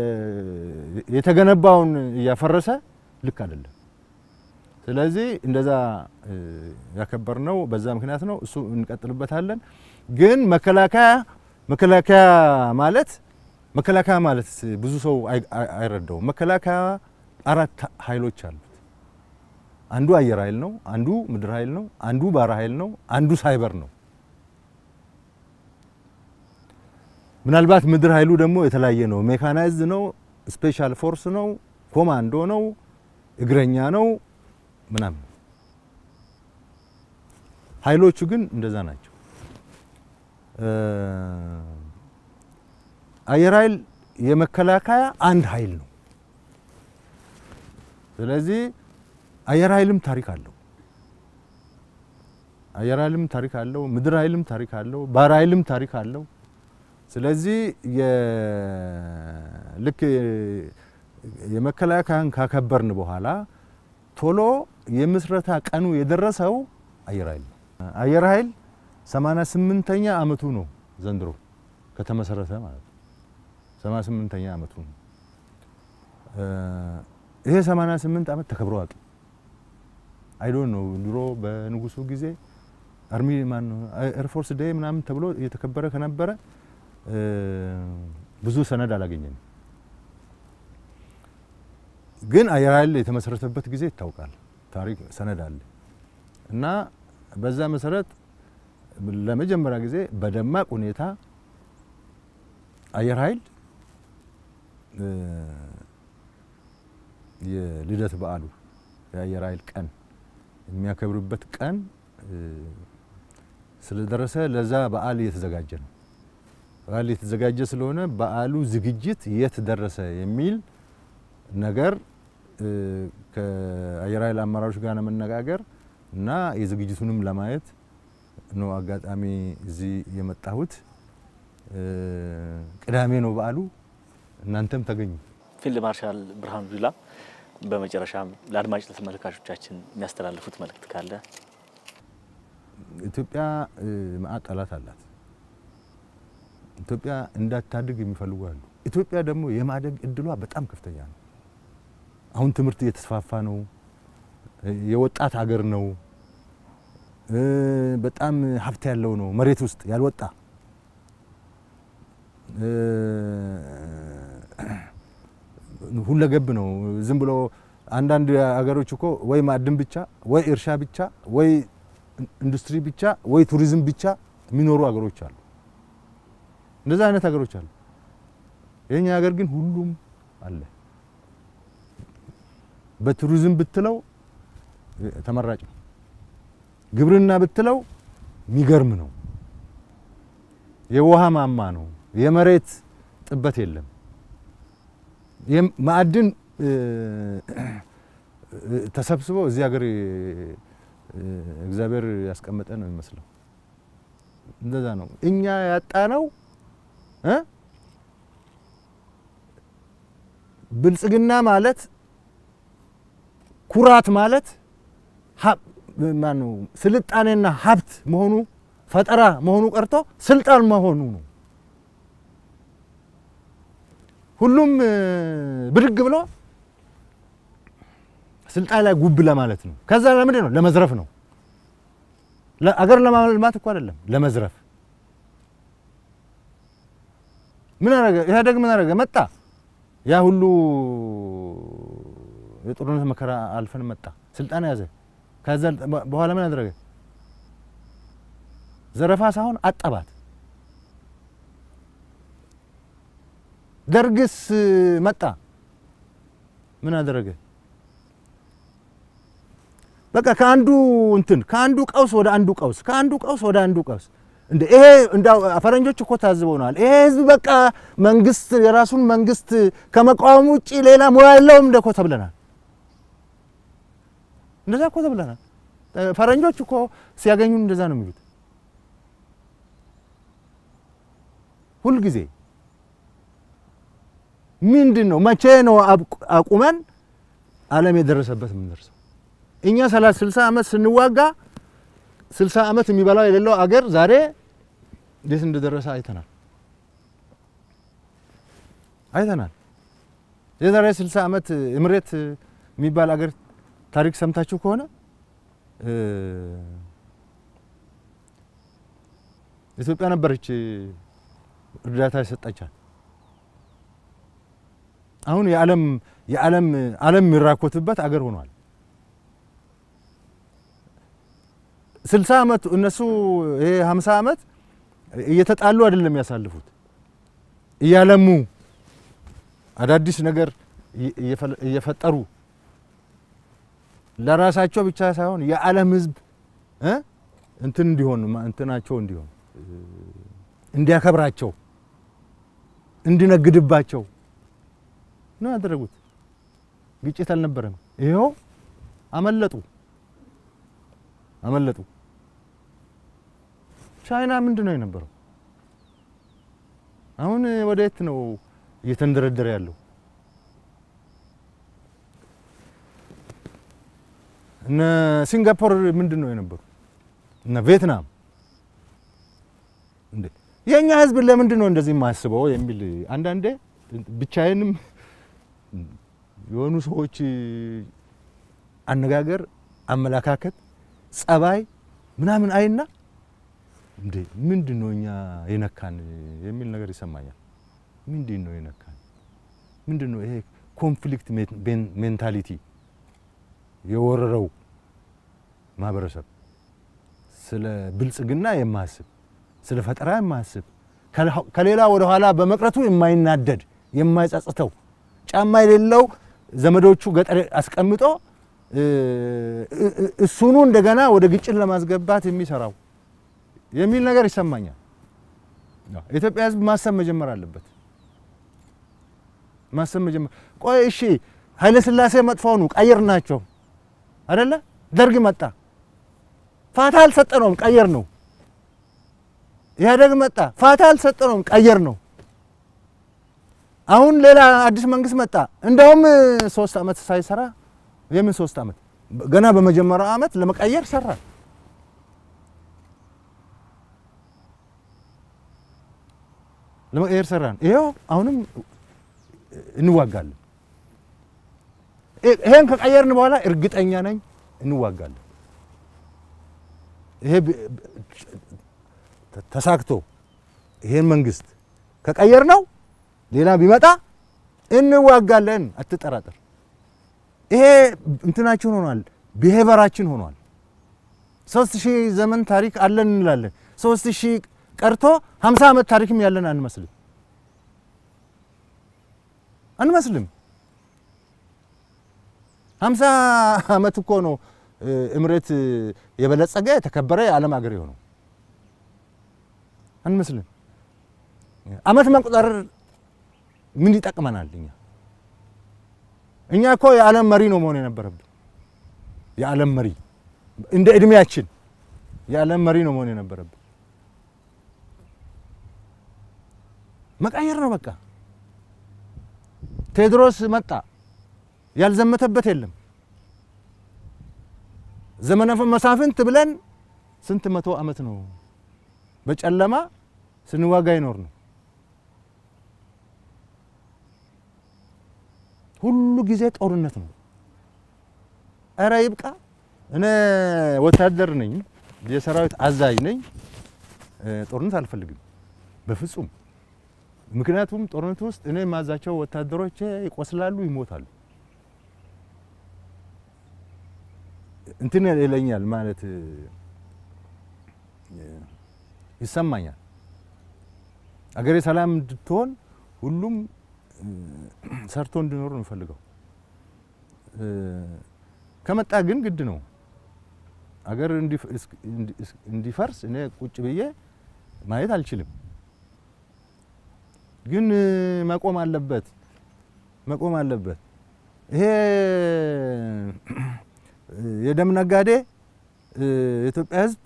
የተገነባውን እያፈረሰ ልክ አይደለም። ስለዚህ እንደዛ እ፣ ያከበርነው በዛ ምክንያት ነው። እሱ እንቀጥልበታለን። ግን መከላከያ መከላከያ ማለት መከላከያ ማለት ብዙ ሰው አይ- አይ- አይረዳውም። መከላከያ አራት ኃይሎች አሉት። አንዱ አየር ኃይል ነው፣ አንዱ ምድር ኃይል ነው፣ አንዱ ባህር ኃይል ነው፣ አንዱ ሳይበር ነው። ምናልባት ምድር ኃይሉ ደግሞ የተለያየ ነው። ሜካናይዝድ ነው፣ ስፔሻል ፎርስ ነው፣ ኮማንዶ ነው፣ እግረኛ ነው ምናምን። ኃይሎቹ ግን እንደዛ ናቸው። እ፣ አየር ኃይል የመከላከያ አንድ ኃይል ነው። ስለዚህ አየር ኃይልም ታሪክ አለው። አየር ኃይልም ታሪክ አለው። ምድር ኃይልም ታሪክ አለው። ባህር ኃይልም ታሪክ አለው። ስለዚህ የ- ልክ የመከላከያን ካከበርን በኋላ ቶሎ የምስረታ ቀኑ የደረሰው አየር ኃይል ነው። አየር ኃይል 88ኛ አመቱ ነው ዘንድሮ ከተመሰረተ ማለት ነው። 88ኛ አመቱ ነው። እ፣ ይሄ 88 አመት ተከብሮ አያውቅም። አይዶን ነው ድሮ በንጉሱ ጊዜ አርሚ ማን ኤርፎርስ ዴይ ምናምን ተብሎ እየተከበረ ከነበረ እ፣ ብዙ ሰነድ አላገኘንም። ግን አየር ኃይል የተመሰረተበት ጊዜ ይታወቃል። ታሪክ ሰነድ አለ እና በዛ መሰረት ለመጀመሪያ ጊዜ በደማቅ ሁኔታ አየር ኃይል እ፣ የልደት በዓሉ የአየር ኃይል ቀን የሚያከብርበት ቀን እ፣ ስለደረሰ ለዛ በዓል እየተዘጋጀ ነው። በዓል እየተዘጋጀ ስለሆነ በዓሉ ዝግጅት የት ደረሰ የሚል ነገር እ፣ ከአየር ኃይል አመራሮች ጋር ለመነጋገር እና የዝግጅቱንም ለማየት ነው አጋጣሚ እዚህ የመጣሁት። እ፣ ቅዳሜ ነው በዓሉ። እናንተም ተገኙ። ፊልድ ማርሻል ብርሃኑ ጁላ በመጨረሻም ለአድማጭ ለተመልካቾቻችን የሚያስተላልፉት መልእክት ካለ ኢትዮጵያ እ፣ መዓት ጠላት አላት። ኢትዮጵያ እንዳታድግ የሚፈልጉ አሉ። ኢትዮጵያ ደግሞ የማደግ እድሏ በጣም ከፍተኛ ነው። አሁን ትምህርት እየተስፋፋ ነው። እ፣ የወጣት ሀገር ነው። እ፣ በጣም ሀብት ያለው ነው። መሬት ውስጥ ያልወጣ እ፣ ሁለገብ ነው። ዝም ብሎ አንዳንድ ሀገሮች እኮ ወይ ማዕድን ብቻ ወይ እርሻ ብቻ ወይ ኢንዱስትሪ ብቻ ወይ ቱሪዝም ብቻ የሚኖሩ ሀገሮች አሉ። እንደዛ አይነት ሀገሮች አሉ። የኛ ሀገር ግን ሁሉም አለ። በቱሪዝም ብትለው ተመራጭ ነው። ግብርና ብትለው የሚገርም ነው። የውሃ ማማ ነው። የመሬት ጥበት የለም። የም- ማዕድን እ፣ እ፣ ተሰብስቦ እዚህ ሀገር እ፣ እግዚአብሔር ያስቀመጠ ነው የሚመስለው። እንደዛ ነው። እኛ ያጣነው እ ብልጽግና ማለት ኩራት ማለት ሀብ- ማነው ስልጣኔና ሀብት መሆኑ ፈጠራ መሆኑ ቀርቶ ስልጣን መሆኑ ነው። ሁሉም እ፣ ብድግ ብሎ ስልጣን ላይ ጉብ ለማለት ነው። ከዛ ለምንድን ነው? ለመዝረፍ ነው። አገር ለማልማት እኮ አይደለም፣ ለመዝረፍ። ምን አረገ ኢህአዴግ? ምን አረገ? መጣ ያ ሁሉ የጦርነት መከራ አልፈን መጣ፣ ስልጣን ያዘ። ከዛ በኋላ ምን አደረገ? ዘረፋ ሳይሆን አጠባት። ደርግስ መጣ ምን አደረገ? በቃ ከአንዱ እንትን ከአንዱ ቀውስ ወደ አንዱ ቀውስ ከአንዱ ቀውስ ወደ አንዱ ቀውስ እንደ ይሄ እንዳው ፈረንጆች እኮ ታዝበውናል። ይሄ ህዝብ በቃ መንግስት የራሱን መንግስት ከመቃወም ውጪ ሌላ ሙያ የለውም እንደ እኮ ተብለናል። እንደዛ እኮ ተብለናል። ፈረንጆች እኮ ሲያገኙን እንደዛ ነው የሚሉት ሁልጊዜ ምንድን ነው? መቼ ነው አብቁ- አቁመን ዓለም የደረሰበት የምንደርሰው? እኛ ሰላሳ ስልሳ ዓመት ስንዋጋ ስልሳ ዓመት የሚበላው የሌለው አገር ዛሬ እንዴት እንደደረሰ አይተናል አይተናል። የዛሬ ስልሳ ዓመት እምሬት የሚባል አገር ታሪክ ሰምታችሁ ከሆነ እ፣ ኢትዮጵያ ነበረች እርዳታ የሰጠቻት። አሁን የዓለም የዓለም ዓለም የሚራኮትበት አገር ሆኗል። ስልሳ ዓመት እነሱ ይሄ ሀምሳ ዓመት እየተጣሉ አይደለም ያሳልፉት እያለሙ አዳዲስ ነገር እየ- እየፈለ- እየፈጠሩ ለራሳቸው ብቻ ሳይሆን የዓለም ሕዝብ እ እንትን እንዲሆን ማ- እንትናቸው እንዲሆን እ፣ እንዲያከብራቸው እንዲነግድባቸው ነው ያደረጉት። ግጭት አልነበረም። ይኸው አመለጡ አመለጡ። ቻይና ምንድን ነው የነበረው? አሁን ወደ የት ነው እየተንደረደረ ያለው? እነ ሲንጋፖር ምንድን ነው የነበሩ? እነ ቪየትናም እንዴ የእኛ ህዝብ ለምንድን ነው እንደዚህ የማያስበው የሚል አንዳንዴ ብቻዬንም የሆኑ ሰዎች አነጋገር፣ አመለካከት፣ ጸባይ ምናምን አይና እንዴ ምንድን ነው እኛ የነካን የሚል ነገር ይሰማኛል። ምንድን ነው የነካን? ምንድን ነው ይሄ ኮንፍሊክት ሜንታሊቲ የወረረው ማህበረሰብ ስለ ብልጽግና የማያስብ ስለ ፈጠራ የማያስብ ከሌላ ወደ ኋላ በመቅረቱ የማይናደድ የማይጸጽተው ጫማ የሌለው ዘመዶቹ ገጠር አስቀምጦ እሱኑ እንደገና ወደ ግጭት ለማስገባት የሚሰራው የሚል ነገር ይሰማኛል። የኢትዮጵያ ሕዝብ ማሰብ መጀመር አለበት። ማሰብ መጀመር ቆይ እሺ፣ ኃይለ ሥላሴ መጥፎ ነው ቀይር ናቸው አደለ? ደርግ መጣ፣ ፋታ አልሰጠነውም፣ ቀየር ነው። ኢህአዴግ መጣ፣ ፋታ አልሰጠነውም፣ ቀየር ነው። አሁን ሌላ አዲስ መንግስት መጣ። እንደውም ሶስት ዓመት ሳይሰራ የምን ሶስት ዓመት ገና በመጀመሪያው ዓመት ለመቀየር ሰራ። ለመቀየር ሰራን። ይሄው አሁንም እንዋጋለን። ይሄን ከቀየርን በኋላ እርግጠኛ ነኝ እንዋጋለን። ይሄ ተሳክቶ ይሄን መንግስት ከቀየር ነው ሌላ ቢመጣ እንዋጋለን፣ አትጠራጠር። ይሄ እንትናችን ሆኗል፣ ብሄቨራችን ሆኗል። ሶስት ሺህ ዘመን ታሪክ አለን እንላለን። ሶስት ሺህ ቀርቶ ሀምሳ ዓመት ታሪክም ያለን አንመስልም አንመስልም። ሀምሳ ዓመት እኮ ነው እምሬት የበለጸገ የተከበረ የዓለም ሀገር የሆነው አንመስልም። ዓመት መቁጠር ምን ይጠቅመናል? እኛ እኛ እኮ የዓለም መሪ ነው መሆን የነበረብን። የዓለም መሪ እንደ እድሜያችን የዓለም መሪ ነው መሆን የነበረብን። መቀየር ነው በቃ። ቴዎድሮስ መጣ፣ ያልዘመተበት የለም። ዘመነ መሳፍንት ብለን ስንት መቶ ዓመት ነው በጨለማ ስንዋጋ ይኖር ነው። ሁሉ ጊዜ ጦርነት ነው። እረ ይብቃ። እኔ ወታደር ነኝ፣ የሰራዊት አዛዥ ነኝ። ጦርነት አልፈልግም በፍጹም። ምክንያቱም ጦርነት ውስጥ እኔ የማዛቸው ወታደሮች ይቆስላሉ፣ ይሞታሉ። እንትን ይለኛል ማለት ይሰማኛል። አገሬ ሰላም እንድትሆን ሁሉም ሰርቶ እንዲኖር ነው የምፈልገው። ከመጣ ግን ግድ ነው አገር እንዲፈርስ እኔ ቁጭ ብዬ ማየት አልችልም። ግን መቆም አለበት መቆም አለበት። ይሄ የደም ነጋዴ የኢትዮጵያ ሕዝብ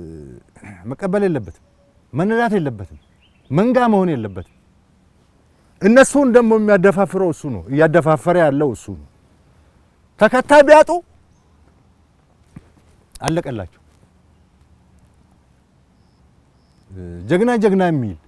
መቀበል የለበትም፣ መነዳት የለበትም፣ መንጋ መሆን የለበትም። እነሱን ደግሞ የሚያደፋፍረው እሱ ነው፣ እያደፋፈረ ያለው እሱ ነው። ተከታይ ቢያጡ አለቀላቸው። ጀግና ጀግና የሚል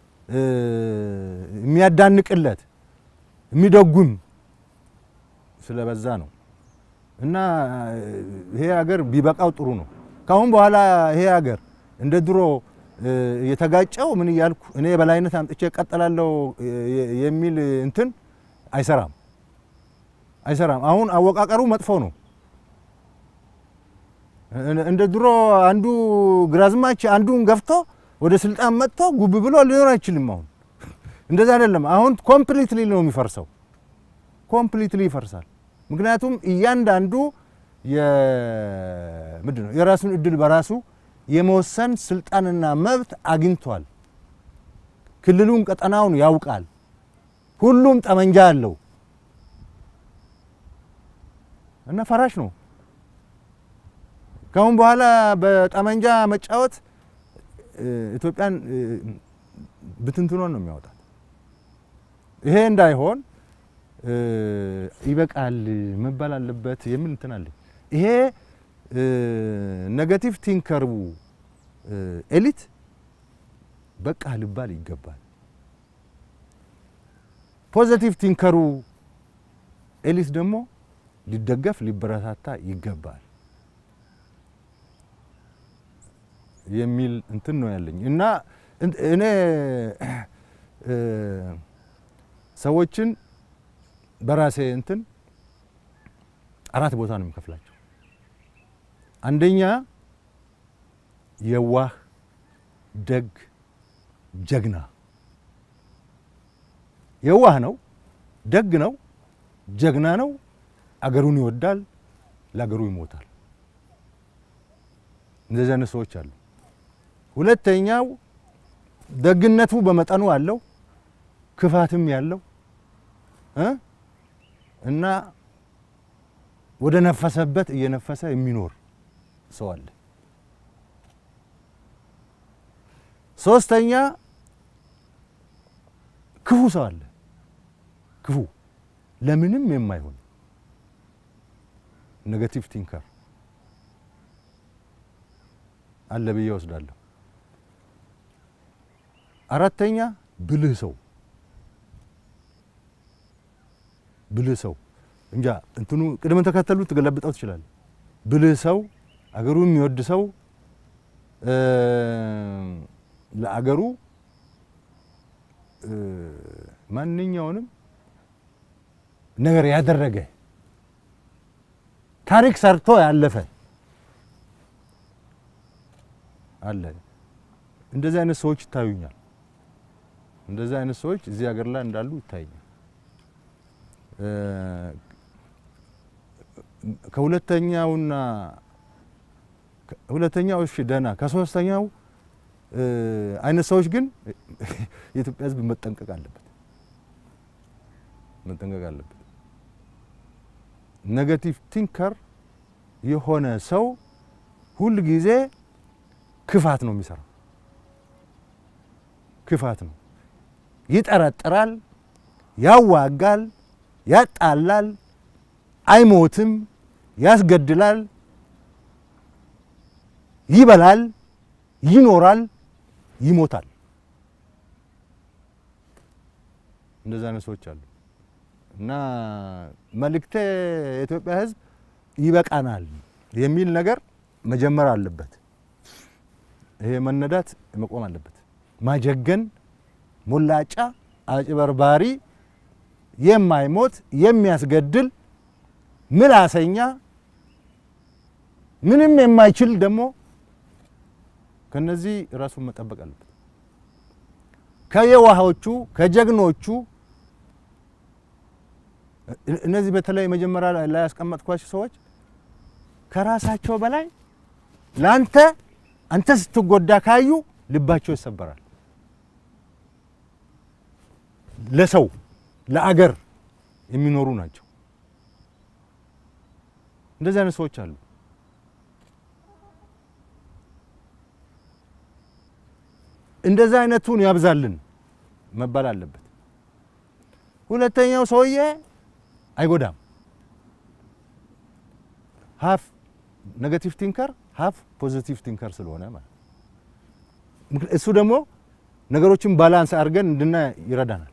የሚያዳንቅለት የሚደጉም ስለበዛ ነው። እና ይሄ ሀገር ቢበቃው ጥሩ ነው። ካሁን በኋላ ይሄ ሀገር እንደ ድሮ የተጋጨው ምን እያልኩ እኔ የበላይነት አምጥቼ እቀጥላለሁ የሚል እንትን አይሰራም አይሰራም። አሁን አወቃቀሩ መጥፎ ነው። እንደ ድሮ አንዱ ግራዝማች አንዱን ገፍቶ ወደ ስልጣን መጥቶ ጉብ ብሎ ሊኖር አይችልም። አሁን እንደዛ አይደለም። አሁን ኮምፕሊትሊ ነው የሚፈርሰው። ኮምፕሊትሊ ይፈርሳል። ምክንያቱም እያንዳንዱ ምንድን ነው የራሱን እድል በራሱ የመወሰን ስልጣንና መብት አግኝቷል። ክልሉን ቀጠናውን ያውቃል። ሁሉም ጠመንጃ አለው እና ፈራሽ ነው። ካሁን በኋላ በጠመንጃ መጫወት ኢትዮጵያን ብትንትኗን ነው የሚያወጣት። ይሄ እንዳይሆን ይበቃል መባል አለበት የሚል እንትን አለኝ። ይሄ ኔጋቲቭ ቲንከሩ ኤሊት በቃ ልባል ይገባል። ፖዘቲቭ ቲንከሩ ኤሊት ደግሞ ሊደገፍ ሊበረታታ ይገባል የሚል እንትን ነው ያለኝ እና እኔ ሰዎችን በራሴ እንትን አራት ቦታ ነው የሚከፍላቸው። አንደኛ የዋህ ደግ ጀግና። የዋህ ነው፣ ደግ ነው፣ ጀግና ነው፣ አገሩን ይወዳል፣ ለአገሩ ይሞታል። እንደዚህ አይነት ሰዎች አሉ። ሁለተኛው ደግነቱ በመጠኑ አለው፣ ክፋትም ያለው እና ወደ ነፈሰበት እየነፈሰ የሚኖር ሰው አለ። ሶስተኛ ክፉ ሰው አለ። ክፉ ለምንም የማይሆን ኔጋቲቭ ቲንከር አለ ብዬ ወስዳለሁ። አራተኛ ብልህ ሰው ብልህ ሰው እንጃ እንትኑ ቅድመ ተከተሉ ትገለብጠው ትችላል። ብልህ ሰው፣ አገሩ የሚወድ ሰው፣ ለአገሩ ማንኛውንም ነገር ያደረገ ታሪክ ሰርቶ ያለፈ አለ። እንደዚህ አይነት ሰዎች ይታዩኛል። እንደዚህ አይነት ሰዎች እዚህ ሀገር ላይ እንዳሉ ይታዩኛል። ከሁለተኛውና ሁለተኛው እሺ ደህና ከሶስተኛው አይነት ሰዎች ግን የኢትዮጵያ ሕዝብ መጠንቀቅ አለበት መጠንቀቅ አለበት። ኔጋቲቭ ቲንከር የሆነ ሰው ሁል ጊዜ ክፋት ነው የሚሰራው። ክፋት ነው፣ ይጠረጥራል፣ ያዋጋል፣ ያጣላል፣ አይሞትም፣ ያስገድላል፣ ይበላል፣ ይኖራል፣ ይሞታል። እንደዛ አይነት ሰዎች አሉ እና መልእክቴ የኢትዮጵያ ሕዝብ ይበቃናል የሚል ነገር መጀመር አለበት። ይሄ መነዳት መቆም አለበት። ማጀገን፣ ሞላጫ፣ አጭበርባሪ፣ የማይሞት የሚያስገድል ምላሰኛ፣ ምንም የማይችል ደግሞ ከነዚህ ራሱን መጠበቅ አለበት። ከየዋሆቹ ከጀግኖቹ እነዚህ በተለይ መጀመሪያ ላይ ያስቀመጥኳቸው ሰዎች ከራሳቸው በላይ ለአንተ አንተ ስትጎዳ ካዩ ልባቸው ይሰበራል። ለሰው ለአገር የሚኖሩ ናቸው። እንደዚህ አይነት ሰዎች አሉ። እንደዚህ አይነቱን ያብዛልን መባል አለበት። ሁለተኛው ሰውዬ አይጎዳም። ሀፍ ኔጋቲቭ ቲንከር ሀፍ ፖዚቲቭ ቲንከር ስለሆነ ማለት ምክ- እሱ ደግሞ ነገሮችን ባላንስ አድርገን እንድናይ ይረዳናል።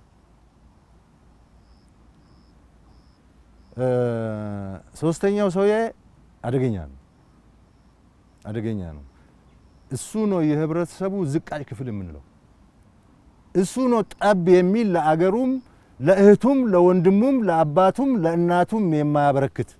እ፣ ሶስተኛው ሰውዬ አደገኛ ነው አደገኛ ነው። እሱ ነው የህብረተሰቡ ዝቃጭ ክፍል የምንለው። እሱ ነው ጠብ የሚል ለአገሩም፣ ለእህቱም፣ ለወንድሙም፣ ለአባቱም፣ ለእናቱም የማያበረክት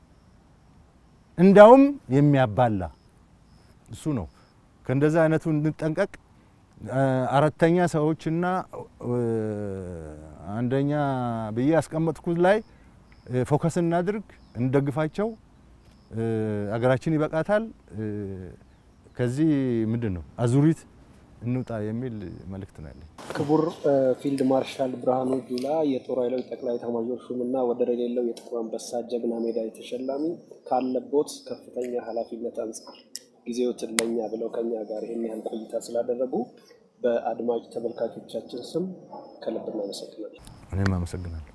እንዳውም የሚያባላ እሱ ነው። ከእንደዛ አይነቱ እንጠንቀቅ። እ፣ አራተኛ ሰዎችና እ፣ አንደኛ ብዬ ያስቀመጥኩት ላይ እ፣ ፎከስ እናድርግ፣ እንደግፋቸው። እ፣ አገራችን ይበቃታል። እ፣ ከዚህ ምንድን ነው አዙሪት እንውጣ የሚል መልእክት ነው ያለኝ። ክቡር እ፣ ፊልድ ማርሻል ብርሃኑ ጁላ የጦር ኃይሎች ጠቅላይ ኤታማዦር ሹምና ወደር የሌለው የጥቁር አንበሳ ጀግና ሜዳይ ተሸላሚ ካለቦት ከፍተኛ ኃላፊነት አንጻር ጊዜዎትን ለእኛ ብለው ከኛ ጋር ይህን ያህል ቆይታ ስላደረጉ በአድማጭ ተመልካቾቻችን ስም ከልብ እናመሰግናለን። እኔም አመሰግናለሁ።